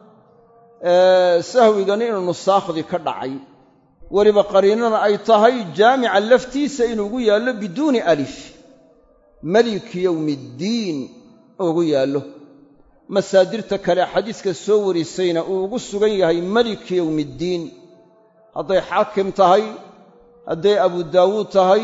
sahwigani inuu nusaakhdii ka dhacay weliba qariinana ay tahay jaamica laftiisa inuugu yaallo biduuni alif maliki yowmiiddiin ugu yaallo masaadirta kale xadiiska soo warisayna uu ugu sugan yahay maliki yowmiiddiin hadday xaakim tahay hadday abu daawuud tahay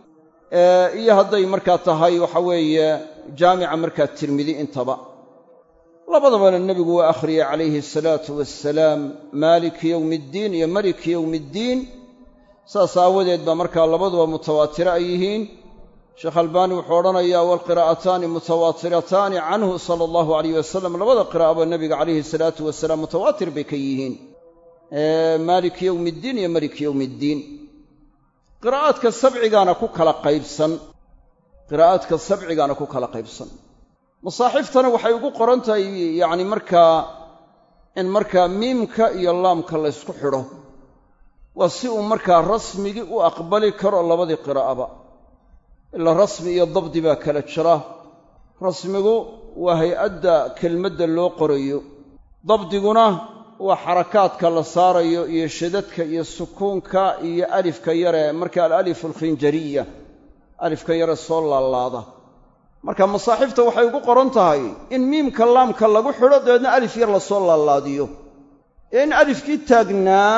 iyo hadday markaa tahay waxa weeye jaamica markaa tirmidi intaba labadabana nebigu waa akhriyey calayhi asalaatu wassalaam maaliki yowmiiddiin iyo maliki yowmiiddiin saas aawadeed baa markaa labaduba mutawaatiro ay yihiin sheekh albaani wuxuu odhanayaa waalqiraa'ataani mutawaatirataani canhu sala allahu alayh wasalam labada qiraa'aba nebiga calayhi salaatu wasalaam mutawaatir bay ka yihiin maaliki yowmiiddiin iyo maliki yowmiiddiin qiraa'aadka sabcigaana ku kala qaybsan qiraa'aadka sabcigaana ku kala qaybsan masaaxiiftana waxay ugu qoran tahay yacni markaa in markaa miimka iyo laamka laysku xidho waa si uu markaa rasmigii u aqbali karo labadii qiraa'aba ilaa rasmi iyo dabdi baa kala jira rasmigu waa hay-adda kelmadda loo qorayo dabdiguna waa xarakaadka la saarayo iyo shadadka iyo sukuunka iyo alifka yare marka alalifu alkhinjariya alifka yare soo laalaada marka masaaxiifta waxay ugu qoran tahay in miimka laamka lagu xidho dabeedna alif yar lasoo laalaadiyo ee in alifkii taagnaa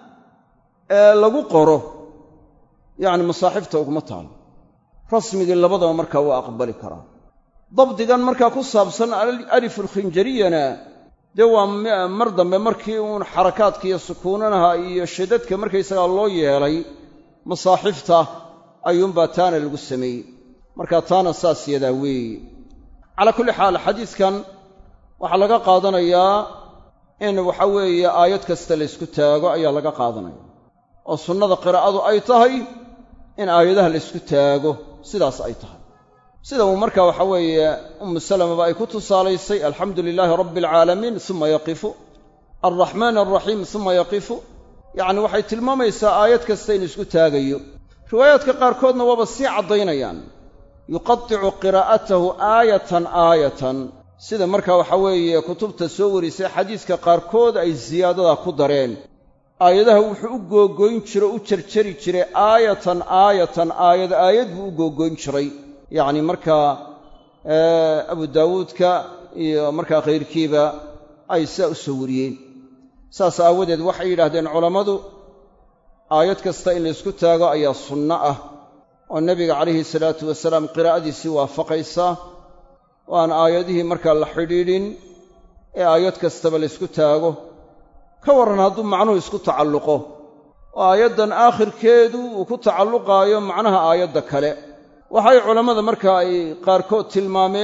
ee lagu qoro yacni masaaxiifta uguma taalo rasmigii labadaba markaa waa aqbali karaa dabdigan markaa ku saabsan alifulkhinjariyana dee waa mar dambe markii uun xarakaadka iyo sukuunanaha iyo shadadka markaysagaa loo yeelay masaaxiifta ayuunbaa taana lagu sameeyey marka taana saas yadaa weeye calaa kulli xaal xadiiskan waxaa laga qaadanayaa in waxa weeye aayad kasta laysku taago ayaa laga qaadanaya oo sunnada qiraa'adu ay tahay in aayadaha laysku taago sidaas ay tahay sida uu marka waxa weeye ummu salamaba ay ku tusaalaysay alxamdu lilaahi rabbi alcaalamiin suma yaqifu alraxmaan alraxiim suma yaqifu yacni waxay tilmaamaysaa aayad kasta in isku taagayo riwaayaadka qaarkoodna waaba sii caddaynayaan yuqadicu qiraa'atahu aayatan aayatan sida marka waxa weeye kutubta soo warisay xadiiska qaarkood ay siyaadadaa ku dareen aayadaha wuxuu u googoyn jiro u jarjari jiray aayatan aayatan aayad aayad buu u googoyn jiray yacni markaa abu daawuudka iyo markaa khayrkiiba ay sidaa u soo wariyeen saas aawadeed waxay yidhaahdeen culammadu aayad kasta in laysku taago ayaa sunno ah oo nebiga calayhi salaatu wasalaam qiraa'adiisii waafaqaysa oo aan aayadihii markaa la xidhiidhin ee aayad kastaba laysku taago ka warran hadduu macnuhu isku tacalluqo oo aayaddan aakhirkeedu uu ku tacalluqaayo macnaha aayadda kale waxay culammada markaa ay qaarkood tilmaameen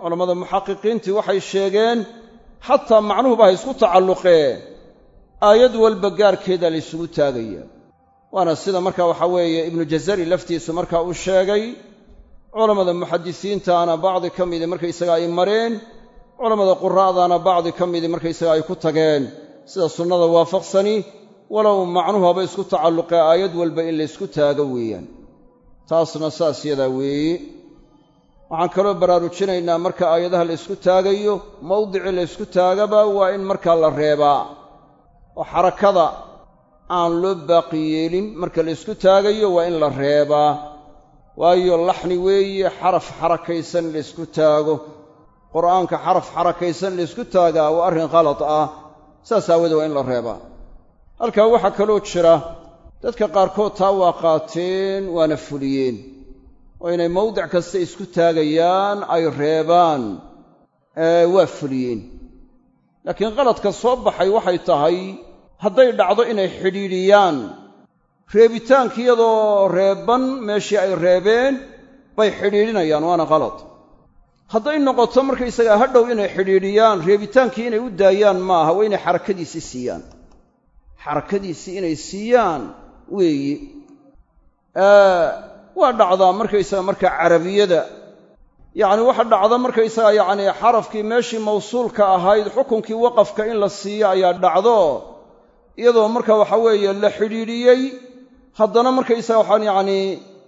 culammada muxaqiqiintii waxay sheegeen xataa macnuhuba ha isku tacalluqee aayad walba gaarkeeda la ysugu taagaya waana sida marka waxaa weeye ibnu jazari laftiisu marka uu sheegay culammada muxadisiintaana bacdi ka midii markaysaga ay mareen culammada quraa'daana bacdi ka midii markaysaga ay ku tageen sida sunnada waafaqsani walow macnuhu haba isku tacalluqee aayad walba in la ysku taago weeyaan taasna saas yadaa weeye waxaan kaloo baraarujinaynaa marka aayadaha la ysku taagayo mawdicii la ysku taagaba waa in markaa la reebaa oo xarakada aan loo baaqi yeelin marka la ysku taagayo waa in la reebaa waayo laxni weeye xaraf xarakaysan la ysku taago qur'aanka xaraf xarakaysan la ysku taagaa waa arrin khalad ah saas aawadee waa in la reebaa halkaa waxaa kaloo jira dadka qaarkood taa waa qaateen waana fuliyeen oo inay mawdic kasta isku taagayaan ay reebaan waa fuliyeen laakiin qaladka soo baxay waxay tahay hadday dhacdo inay xidhiidhiyaan reebitaanki iyadoo reebban meeshii ay reebeen bay xidhiidhinayaan waana qalad hadday noqoto markaysagaa hadhow inay xidhiidhiyaan reebitaankii inay u daayaan maaha waa inay xarakadiisii siiyaan xarakadiisii inay siiyaan weeye waa dhacdaa markaysaga marka carabiyada yacni waxa dhacda markaysaga yacni xarafkii meeshii mawsuulka ahayd xukunkii waqafka in la siiyo ayaa dhacdo iyadoo marka waxa weeye la xidhiidhiyey haddana markaysaga waxaan yacni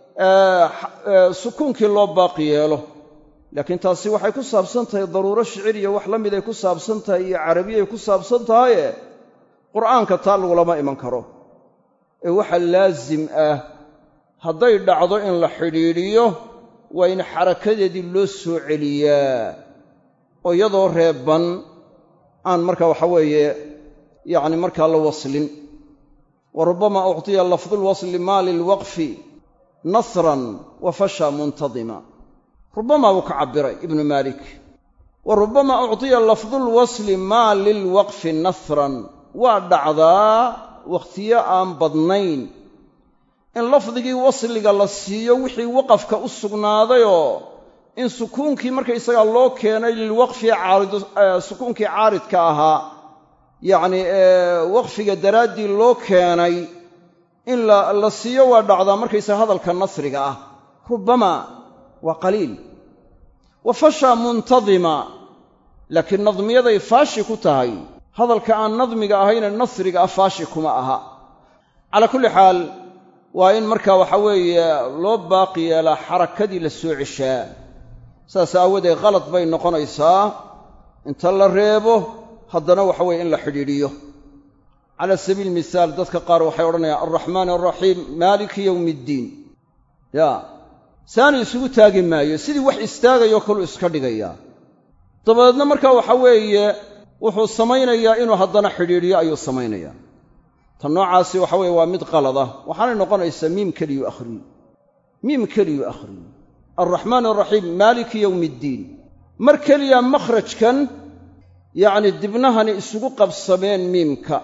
sukuunkii loo baaqi yeelo laakiin taasi waxay ku saabsan tahay daruuro shiciriya wax la mid ay ku saabsan tahay iyo carabiyay ku saabsan tahaye qur'aanka taa lagulama iman karo ee waxa laasim ah hadday dhacdo in la xidhiidhiyo waa in xarakadeedii loo soo celiyaa oo iyadoo reebban aan marka waxa weeye yacni markaa la waslin wa rubbama uctiya lafdulwasli maa lilwaqfi nasran wa fasha muntadima rubbama wuu ka cabbiray ibnu maalik wa rubbama uctiya lafdulwasli maa lilwaqfi nasran waa dhacdaa wakhtiyo aan badnayn in lafdigii wasliga la siiyo wixii waqafka u sugnaadayoo in sukuunkii markaysagaa loo keenay lilwaqfi sukuunkii caaridka ahaa yacni waqfiga daraaddii loo keenay in la siiyo waa dhacdaa markaysaga hadalka nasriga ah rubbama waa qaliil wa fashaa muntadima laakiin nadmiyaday faashi ku tahay hadalka aan nadmiga ahayne nasriga ah faashi kuma aha calaa kulli xaal waa in marka waxa weeye loo baaqi yeelaa xarakadii la soo ceshaa saas aawadeed qalad bay noqonaysaa inta la reebo haddana waxa weye in la xidhiidhiyo cala sabiili mihaal dadka qaar waxay odhanayaan alraxmaan alraxiim maaliki yowmi iddiin ya saani isugu taagi maayo sidii wax istaagayoo kaluu iska dhigayaa dabadeedna marka waxa weeye wuxuu samaynayaa inuu haddana xidhiidhiyo ayuu samaynayaa tan noocaasi waxa weeye waa mid qalad ah waxaanay noqonaysaa miim keliyu akhriyo miim keliyu akhriyo alraxmaan alraxiim maaliki yowmi iddiin mar keliya makhrajkan yacni dibnahani isugu qabsameen miimka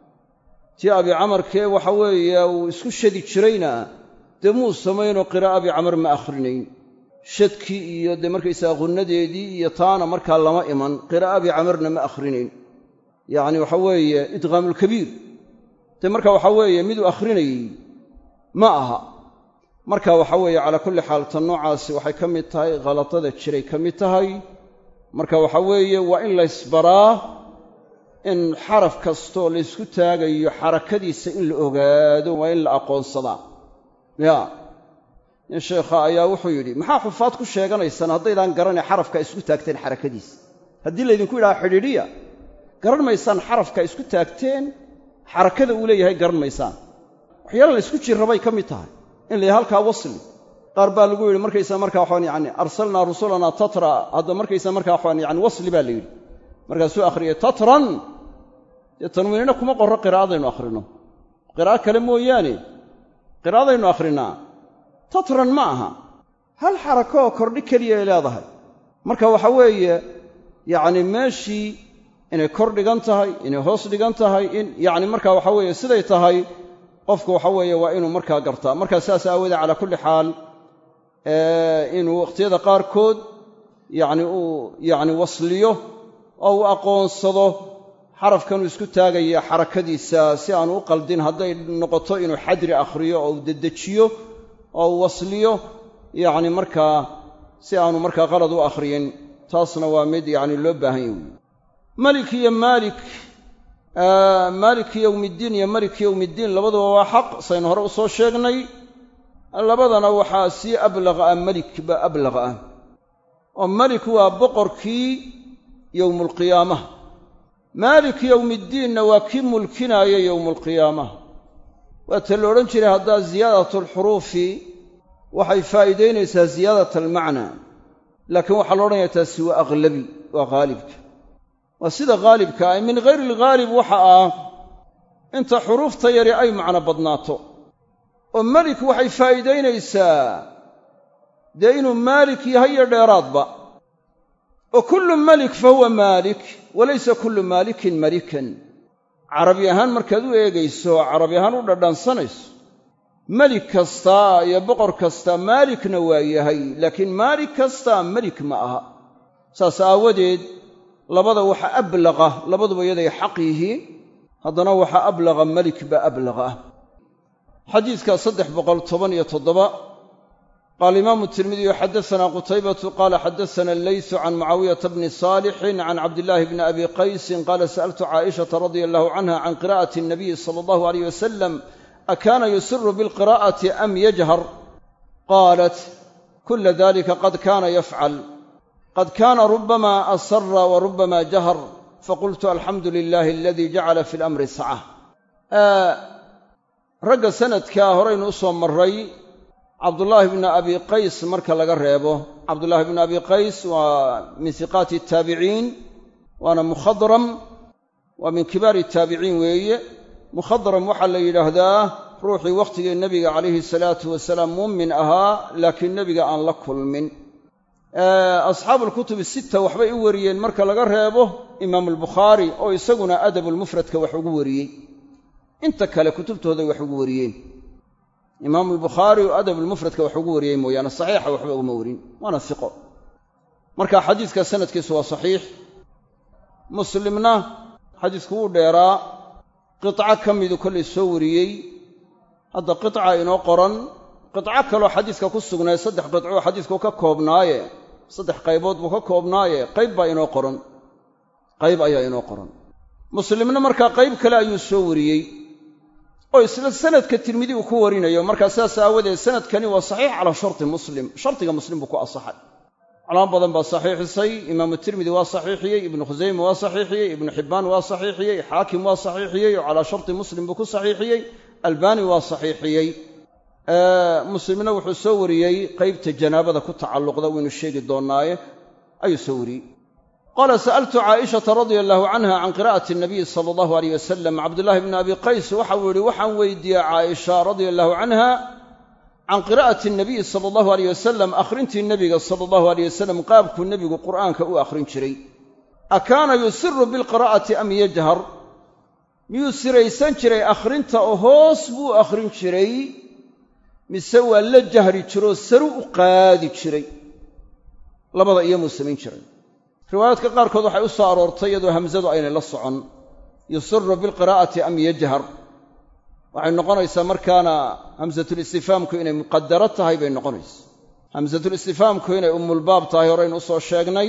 tii abi camarkee waxa weeye uu isku shadi jirayna dee muu samaynoo qiraa'a abi camar ma akhrinayn shadkii iyo dee markaysaga qunnadeedii iyo taana markaa lama iman qiraa'a abi camarna ma akhrinayn yacni waxa weeye idqaamulkabiir dee marka waxa weeye miduu akhrinayey ma aha marka waxa weeye calaa kulli xaal tan noocaasi waxay ka mid tahay khaladada jiray ka mid tahay marka waxa weeye waa in laysbaraa in xaraf kastoo laysku taagayo xarakadiisa in la ogaado waa in la aqoonsadaa ya nin sheekha ayaa wuxuu yidhi maxaa xufaad ku sheeganaysaan haddaydaan garanay xarafka isku taagteen xarakadiisa haddii laydinku yidhaha xidhiidhiya garan maysaan xarafka isku taagteen xarakada uu leeyahay garan maysaan waxyaala la isku jirrabay ka mid tahay in la halkaa wasli qaar baa lagu yidhi markaysaa markaa waxaan yani arsalnaa rusulanaa tatra hadda markaysaa markaa waxaan yani wasli baa la yidhi markaasuu akhriyay tatran dee tanwiinina kuma qorro qiraa'adaynu akhrino qiraa'o kale mooyaane qiraa'adaynu akhrinaa tatran ma aha hal xarakaoo kordhi keliya ay leedahay marka waxa weeye yacni meeshii inay kor dhigan tahay inay hoos dhigan tahay in yacni marka waxa weeye siday tahay qofku waxa weeye waa inuu markaa gartaa markaa saas aawoodee calaa kulli xaal inuu wakhtiyada qaarkood yacni uu yacni wasliyo oo uu aqoonsado xarafkanuu isku taagaya xarakadiisa si aanu u qaldin hadday noqoto inuu xadri akhriyo oo uu dedejiyo oo uu wasliyo yacni markaa si aanu markaa qalad u akhriyin taasna waa mid yacni loo baahan yahy wey malik iyo maalik maaliki yowmiddiin iyo maliki yowmiddiin labaduba waa xaq saynu hore u soo sheegnay labadana waxaa sii ablaqa ah melik baa ablaqa ah oo melik waa boqorkii yowmulqiyaamaha maalik yowmiddiinna waa kii mulkinaaya yowmulqiyaamaha waata la odhan jiray haddaa ziyaadatulxuruufi waxay faa'iidaynaysaa ziyaadat almacnaa laakiin waxaa la odhanaya taasi waa aghlabi waa haalibka waa sida haalibka ah min hayri alghaalib waxa ah inta xuruufta yari ay macno badnaato oo melik waxay faa'iidaynaysaa dee inuu maalik yahay iyo dheeraadba oo kullu melik fa huwa maalik walaysa kullu maalikin malikan carabi ahaan markaad u eegayso carabi ahaan u dhadhansanayso melik kastaa iyo boqor kastaa maalikna waa yahay laakiin maalik kastaa melik ma aha saas aawadeed labada waxa ablaqa labaduba yaday xaq yihiin haddana waxa ablaqa melik baa ablaqa ah xadiidka saddex boqol toban iyo toddoba qaala imaamu tirmidiyu xadasanaa qutaybatu qaala xadasana alleysu can mucaawiyata bni saalixin can cabdillaahi bni abi qaysin qaala sa'altu caa'ishata radia allahu canha can qiraa'ati annabiyi sala allahu alayh wasalam akaana yusiru bilqiraa'ati am yajhar qaalat kula dalika qad kaana yafcal qad kaana rubama asara wa rubama jahar faqultu alxamdu lilahi aladii jacala fi lamri saca ragga sanadkaa horaynu u soo marray cabdullaahi bni abi qays marka laga reebo cabdullaahi bni abi qays waa min hiqaati taabiciin waana mukhadram waa min kibaari taabiciin weeye mukhadram waxaa la yidhaahdaa ruuxii wakhtigii nebiga calayhi salaatu wasalaam muumin ahaa laakiin nebiga aan la kulmin asxaabuulkutubi sitta waxbay u wariyeen marka laga reebo imaamu albukhaari oo isaguna adabulmufradka wax ugu wariyey inta kale kutubtooday wax ugu wariyeen imaamu albukhaari oo adabulmufradka wax ugu wariyey mooyaane saxiixa waxba uguma warin waana hiqo marka xadiidka sanadkiisu waa saxiix muslimna xadiisku wuu dheeraa qiطco ka midu kollay soo wariyey hadda qiطca inoo qoran qiطco kaloo xadiiska ku sugnay saddex qidcoo xadiisku ka koobnaaye saddex qaybood buu ka koobnaaye qayb baa inoo qoran qayb ayaa inoo qoran muslimna markaa qayb kale ayuu soo wariyey oo isla sanadka tirmidi uu ku warinayo markaa sidaas aawadeed sanadkani waa saxiix calaa sharti muslim shardiga muslim buu ku asaxay calaamo badan baa saxiixisay imaamu tirmidi waa saxiixiyey ibnu khusayme waa saxiixiyey ibnu xibbaan waa saxiixiyey xaakim waa saxiixiyey oo calaa sharti muslim buu ku saxiixiyey albaani waa saxiixiyey muslimna wuxuu soo wariyey qaybta janaabada ku tacalluqda waynu sheegi doonnaaye ayuu soo wariyey qaala sa'altu caa'ishata radia allahu canha can qiraa'ati nabiyi sala allahu aleyh wasalam cabdullaahi bni abi qays waxau yidhi waxaan weydiiyey caaisha radia allahu canha can qiraa'ati nabiyi sala allahu aleyh wasalam akhrintii nebiga sala allahu aleyh wasalam qaabkuu nebigu qur'aanka u akhrin jiray a kaana yusiru bilqiraa'ati am yajhar miyuu siraysan jiray akhrinta oo hoos buu akhrin jiray mise waa la jahri jiroo saru u qaadi jiray labada iyomuu samayn jiray riwaayaadka qaarkood waxay u soo aroortay iyadoo hamsadu aynay la socon yusiru bilqiraa'ati am yajhar waxay noqonaysaa markaana hamsatulistifaamku inay muqadaro tahay bay noqonaysa hamsatulistifaamku inay umulbaab tahay horaynu usoo sheegnay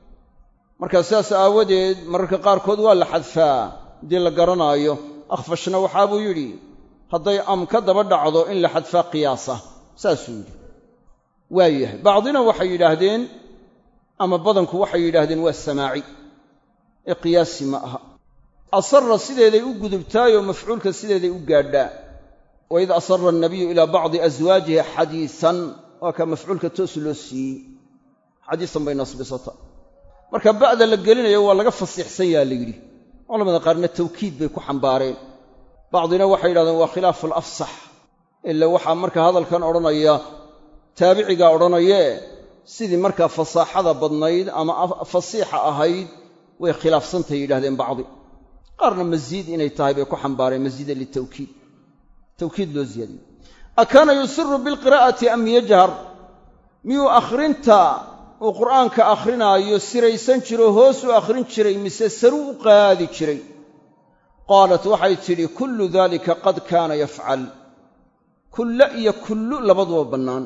markaa sidaas aawadeed mararka qaarkood waa la xadfaa haddii la garanaayo akhfashna waxaa buu yidhi hadday am ka daba dhacdo in la xadfaa qiyaasa saasuu yidhi waayahay bacdina waxay yidhaahdeen ama badanku waxay yidhaahdeen waa samaaci ee qiyaasi ma aha asara sideeday u gudubtaayoo mafcuulka sideeday u gaadhaa waid asara annabiyu ilaa bacdi aswaajihi xadiisan waa kaa mafcuulka toos loo siiyey xadiisan bay nasbisata marka ba'da la gelinayo waa laga fasiixsan yaa la yidhi culamada qaarna tawkiid bay ku xambaareen bacdina waxay yidhahdeen waa khilaafu alafsax ila waxaa marka hadalkan odhanaya taabicigaa odhanayee sidii markaa fasaaxada badnayd ama fasiixa ahayd way khilaafsantahay yidhahdeen bacdi qaarna masiid inay tahay bay ku xambaareen masiida litawkiid tawkiid loo ziyaadiyey a kaana yusiru bilqiraa'ati am yajhar miyuu akhrinta uu qur'aanka akhrinaayo siraysan jiro hoos u akhrin jiray mise saru u qaadi jiray qaalat waxay tidhi kullu daalika qad kaana yafcal kulla iyo kullu labaduba bannaan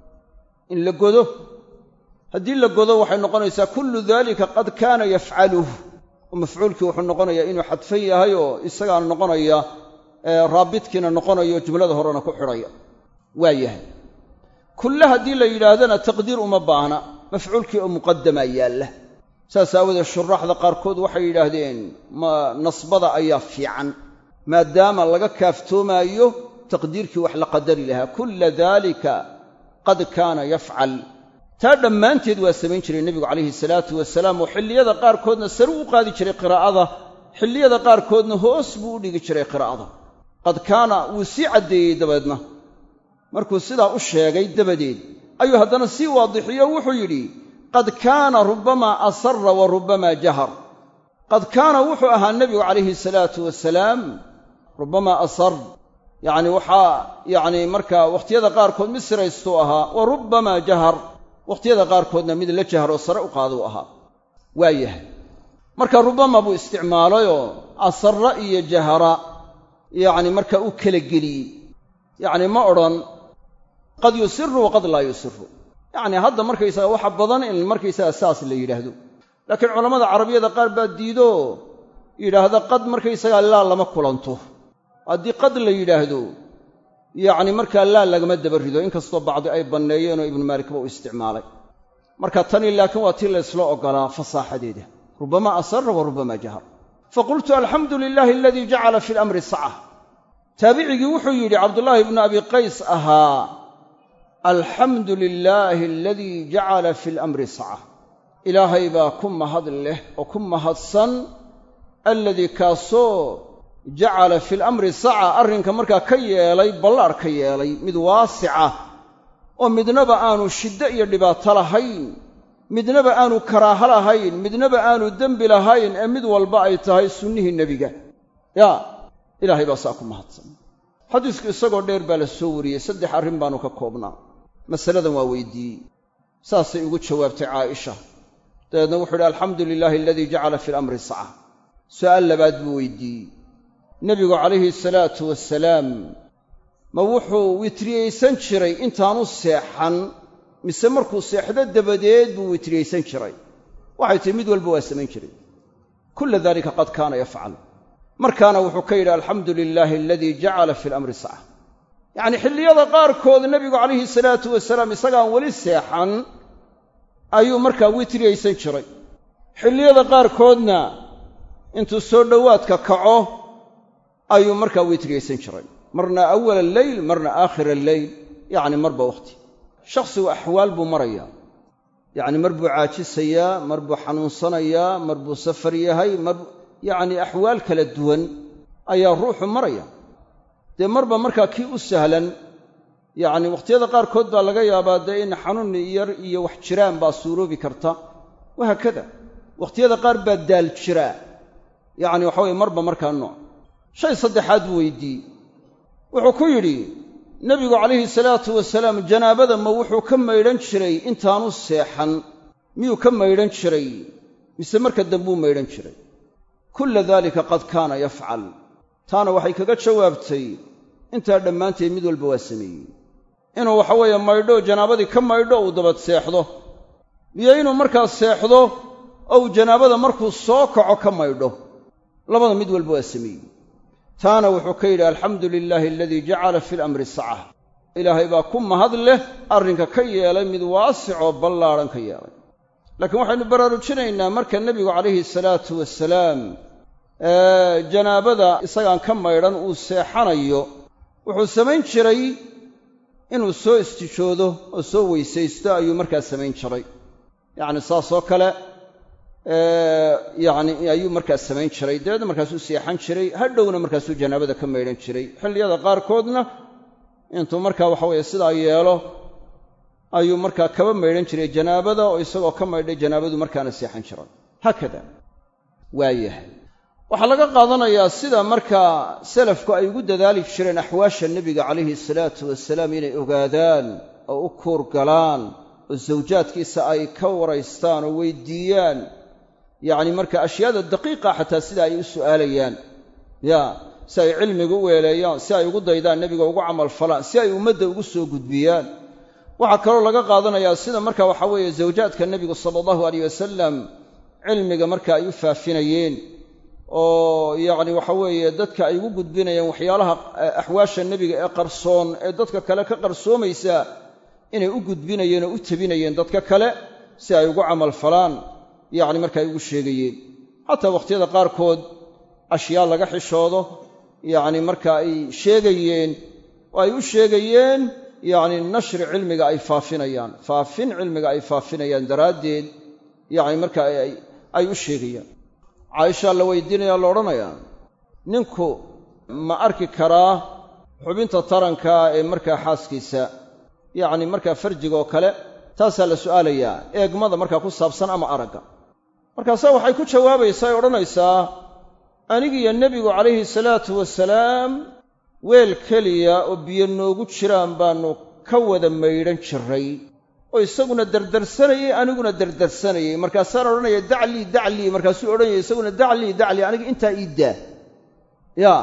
in la godo haddii la godo waxay noqonaysaa kullu daalika qad kaana yafcaluh oo mafcuulkii wuxuu noqonayaa inuu xadfan yahay oo isagaana noqonaya raabitkiina noqonayo jumlada horena ku xidhaya waa yahay kulle haddii la yidhaahdana taqdiir uma baahna mafcuulkii oo muqadamaa yaalla saas aawadeed shuraaxda qaarkood waxay yidhaahdeen ma nasbada ayaa fiican maadaama laga kaaftoomaayo taqdiirkii wax la qadari lahaa kulla daalika qad kaana yafcal taa dhammaanteed waa samayn jiray nebigu calayhi salaatu wasalaam oo xilliyada qaarkoodna sare u qaadi jiray qiraa'ada xilliyada qaarkoodna hoos buu u dhigi jiray qiraa'ada qad kaana wuu sii caddeeyey dabeedna markuu sidaa u sheegay dabadeed ayuu haddana sii waadixiyo wuxuu yidhi qad kaana rubbamaa asarra wa rubbamaa jahar qad kaana wuxuu ahaa nebigu calayhi salaatu wasalaam rubbamaa asar yacni waxaa yacni markaa wakhtiyada qaarkood mid siraystuu ahaa wa rubbamaa jahar wakhtiyada qaarkoodna mid la jaharoo sare u qaaduu ahaa waa yahay marka rubbama buu isticmaalayoo asarra iyo jahara yacni markaa u kala geliyey yacni ma odhan qad yusiru waqad laa yusiru yacni hadda markaysaga waxa badan in markaysaga saas la yidhaahdo laakiin culammada carabiyada qaar baa diido yidhaahda qad markaysagaa laa lama kulanto haddii qad la yidhaahdo yacni markaa laa lagama daba rido inkastoo bacdi ay banneeyeenoo ibnu maalikba uu isticmaalay marka tani laakiin waa tii laysla oggolaa fasaaxadeeda rubbama asarra wa rubbama jahar faqultu alxamdu lilaahi aladii jacala fi lamri saca taabicigii wuxuu yidhi cabdullaahi ibnu abi qays ahaa alxamdu lilaahi aladii jacala fi lamri saca ilaahay baa ku mahad leh oo ku mahadsan alladii kaasoo jacala fi lamri saca arrinka markaa ka yeelay ballaar ka yeelay mid waasica oo midnaba aanu shiddo iyo dhibaato lahayn midnaba aanu karaaho lahayn midnaba aanu dembi lahayn ee mid walba ay tahay sunnihii nebiga yaa ilaahay baa saa ku mahadsan xadiisku isagoo dheer baa la soo wariyey saddex arrin baanu ka koobnaa masaladan waa weydiiyey saasay ugu jawaabtay caaisha dabeedna wuxuu idhi alxamdu lilaahi aladii jacala fi lamri saca su'aal labaad buu weydiiyey nebigu calayhi salaatu wasalaam ma wuxuu witriyaysan jiray intaanu seexan mise markuu seexdo dabadeed buu witriyaysan jiray waxay tihi mid walba waa samayn jiray kulla daalika qad kaana yafcal markaana wuxuu ka yidhi alxamdu lilaahi aladii jacala fi lamri saca yacnii xilliyada qaarkood nebigu calayhi salaatu wasalaam isagaan weli seexan ayuu markaa witriyaysan jiray xilliyada qaarkoodna intuu soo dhowaadka kaco ayuu markaa witriyaysan jiray marna awala alleyl marna aakhira alleyl yacni marba wakhti shakhsigu axwaal buu marayaa yacni mar buu caajisayaa mar buu xanuunsanayaa mar buu safar yahay mar yacni axwaal kala duwan ayaa ruuxu maraya dee marba markaa kii u sahlan yacni wakhtiyada qaarkood baa laga yaabaa dee in xanuun yar iyo wax jiraan baa suuroobi karta wahaakada wakhtiyada qaar baa daal jiraa yacni waxa weye marba markaa nooc shay saddexaad buu weydiiyey wuxuu ku yidhi nebigu calayhi salaatu wasalaam janaabada ma wuxuu ka maydhan jiray intaanu seexan miyuu ka maydhan jiray mise marka dambuu maydhan jiray kulla daalika qad kaana yafcal taana waxay kaga jawaabtay intaa dhammaanteed mid walba waa sameeyey inuu waxa weeye maydho janaabadii ka maydho uu dabad seexdo iyo inuu markaa seexdo oo uu janaabada markuu soo kaco ka maydho labada mid walba waa sameeyey taana wuxuu ka yidhi alxamdu lilaahi aladii jacala fi lamri saca ilaahay baa ku mahad leh arrinka ka yeelay mid waasicoo ballaadhan ka yeelay laakiin waxaynu baraarujinaynaa marka nebigu calayhi salaatu wasalaam janaabada isagaan ka maydhan uu seexanayo wuxuu samayn jiray inuu soo istijoodo oo soo weysaysto ayuu markaa samayn jiray yacni saasoo kale yacni ayuu markaa samayn jiray dabeedna markaasuu seexan jiray hadhowna markaasuu janaabada ka maydhan jiray xilliyada qaarkoodna intuu markaa waxa weeye sidaa yeelo ayuu markaa kaba maydhan jiray janaabada oo isagoo ka maydhay janaabadu markaana seexan jiray haakada waayahay waxaa laga qaadanayaa sida markaa salafku ay ugu dadaali jireen axwaasha nebiga calayhi salaatu wasalaam inay ogaadaan oo u kuur galaan oo sawjaadkiisa ay ka waraystaan oo weydiiyaan yacni marka ashyaada daqiiqa xataa sida ay u su'aalayaan ya si ay cilmiga u weeleeyaan si ay ugu daydaan nebiga ugu camal falaan si ay ummadda ugu soo gudbiyaan waxaa kaloo laga qaadanayaa sida marka waxa weeye zawjaadka nebigu sala allahu alayh wasalam cilmiga marka ay u faafinayeen oo yacni waxa weeye dadka ay ugu gudbinayeen waxyaalaha axwaasha nebiga ee qarsoon ee dadka kale ka qarsoomaysa inay u gudbinayeen oo u tabinayeen dadka kale si ay ugu camal falaan yacni marka ay ugu sheegayeen xataa wakhtiyada qaarkood ashyaa laga xishoodo yacni marka ay sheegayeen oo ay u sheegayeen yacni nashri cilmiga ay faafinayaan faafin cilmiga ay faafinayaan daraaddeed yacni marka ay u sheegayaan caaishaa la weydiinayaa la odhanayaa ninku ma arki karaa xubinta taranka ee markaa xaaskiisa yacni markaa farjiga oo kale taasaa la su'aalayaa eegmada markaa ku saabsan ama aragga markaasaa waxay ku jawaabaysaa ay odhanaysaa anigiiyo nebigu calayhi salaatu wasalaam weel keliya oo biyo noogu jiraan baannu ka wada maydhan jiray oo isaguna dardarsanayey aniguna dardarsanayey markaasaan odhanaya daclii daclii markaasuu odhanaya isaguna daclii daclii aniga intaa ii daa yaa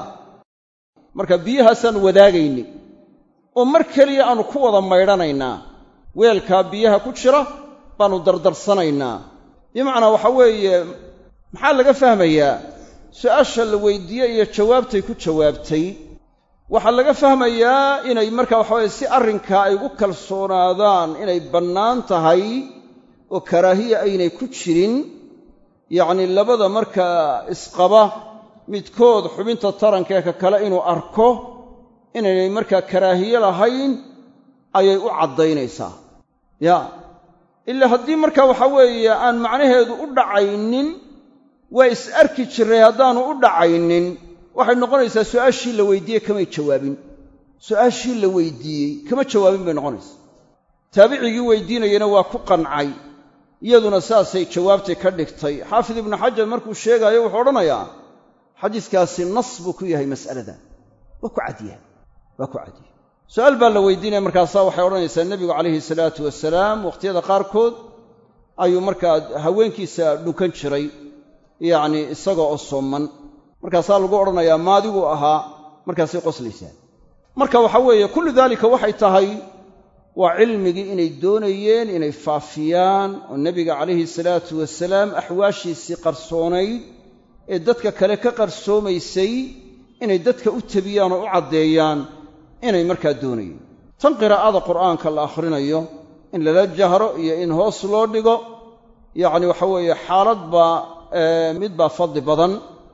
marka biyahaasaan wadaagaynay oo mar keliya aannu ku wada maydhanaynaa weelkaa biyaha ku jira baannu dardarsanaynaa bimacnaa waxa weeye maxaa laga fahmayaa su'aasha la weydiiyey iyo jawaabtay ku jawaabtay waxaa laga fahmayaa inay marka waxa weye si arrinkaa ay ugu kalsoonaadaan inay bannaan tahay oo karaahiya aynay ku jirin yacni labada markaa isqaba midkood xubinta tarankae ka kale inuu arko inaynay markaa karaahiye lahayn ayay u caddaynaysaa ya ilaa haddii marka waxa weeye aan macnaheedu u dhacaynin waa is arki jirray haddaanu u dhacaynin waxay noqonaysaa su'aashii la weydiiyey kamay jawaabin su'aashii la weydiiyey kama jawaabin bay noqonaysaa taabicigii weydiinayana waa ku qancay iyaduna saasay jawaabtay ka dhigtay xaafid ibnu xajar markuu sheegaayo wuxuu odhanayaa xadiiskaasi nas buu ku yahay mas'alada waa ku cadyahay waa ku cadyahay su'aal baa la weydiinaya markaasaa waxay odhanaysaa nebigu calayhi salaatu wasalaam wakhtiyada qaarkood ayuu markaa haweenkiisa dhunkan jiray yacni isagoo oo sooman markaasaa lagu odhanayaa maadiguu ahaa markaasay qoslaysaa marka waxa weeye kullu daalika waxay tahay waa cilmigii inay doonayeen inay faafiyaan oo nebiga calayhi salaatu wasalaam axwaashiisii qarsoonayd ee dadka kale ka qarsoomaysay inay dadka u tabiyaan oo u caddeeyaan inay markaa doonayeen tan qiraa'ada qur'aanka la akhrinayo in lala jahro iyo in hoos loo dhigo yacni waxa weeye xaalad baa mid baa fadli badan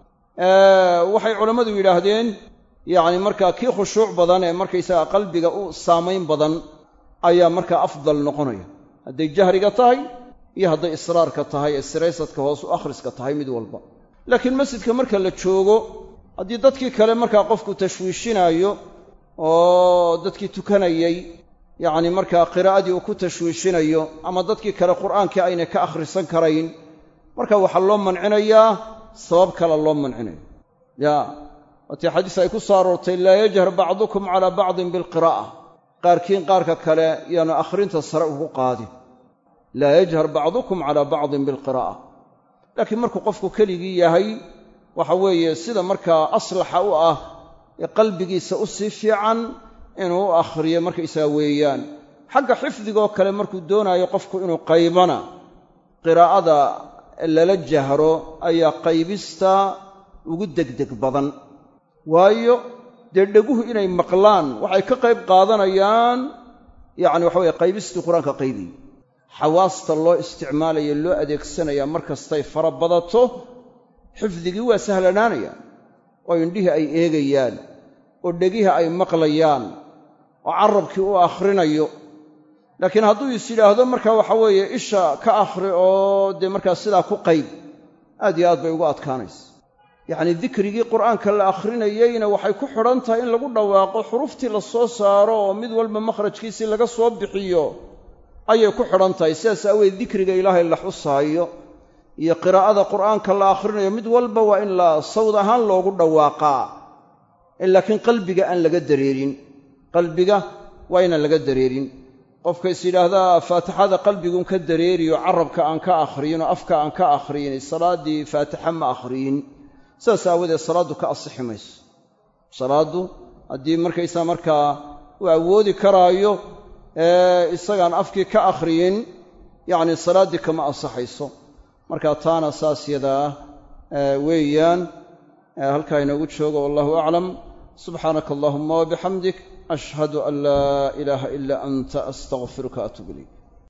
waxay culammadu yidhaahdeen yacni markaa kii khushuuc badan ee markaysaga qalbiga u saamayn badan ayaa markaa afdal noqonaya hadday jahriga tahay iyo hadday israarka tahay ee siraysadka hoos u akhriska tahay mid walba laakiin masjidka marka la joogo haddii dadkii kale markaa qofku tashwiishinaayo oo dadkii tukanayey yacni markaa qiraa'adii uu ku tashwiishinayo ama dadkii kale qur'aankii aynay ka akhrisan karayn marka waxaa loo mancinayaa sabab kale loo mancinayo ya waatii xadiis ay ku soo aroortay laa yajhar bacdukum calaa bacdin bilqiraa'a qaarkiin qaarka kale yaanu akhrinta sare ugu qaadin laa yajhar bacdukum calaa bacdin bilqiraa'a laakiin markuu qofku keligii yahay waxa weeye sida markaa aslaxa u ah ee qalbigiisa u sii fiican inuu u akhriyo markaysaga weeyaan xagga xifdigoo kale markuu doonaayo qofku inuu qaybana qiraa'ada lala jahro ayaa qaybista ugu degdeg badan waayo dee dheguhu inay maqlaan waxay ka qayb qaadanayaan yacni waxa weye qaybistii qur-aanka qaybiy xawaasta loo isticmaalayo loo adeegsanayaa mar kastay fara badato xifdigii waa sahlanaanayaan oo indhihii ay eegayaan oo dhegihii ay maqlayaan oo carabkii u akhrinayo laakiin hadduu is yidhaahdo marka waxa weeye isha ka akhri oo dee markaa sidaa ku qayb aad iyo aad bay ugu adkaanaysa yacnii dikrigii qur'aanka la akhrinayeyna waxay ku xidhan tahay in lagu dhawaaqo xuruftii la soo saaro oo mid walba makhrajkiisii laga soo bixiyo ayay ku xidhan tahay sidaas aaweed dikriga ilaahay la xusaayo iyo qiraa'ada qur'aanka la akhrinayo mid walba waa in la sawd ahaan loogu dhawaaqaa laakiin qalbiga aan laga dareerin qalbiga waa inaan laga dareerin qofka is yidhaahdaa faatixada qalbigun ka dareeriyo carabka aan ka akhriyin oo afka aan ka akhriyin salaaddii faatixa ma akhriyin sidaas aawadeed salaaddu ka asixi mayso salaaddu haddii markaysaa markaa uu awoodi karaayo isagaan afkii ka akhriyin yacni salaaddii kama ansaxayso marka taana saas yadaa weeyaan halkaa inoogu joogo wallahu aclam subxaanaka allahuma wabixamdik ashhadu an laa ilaaha ilaa anta astaqfiruka atuub ilayk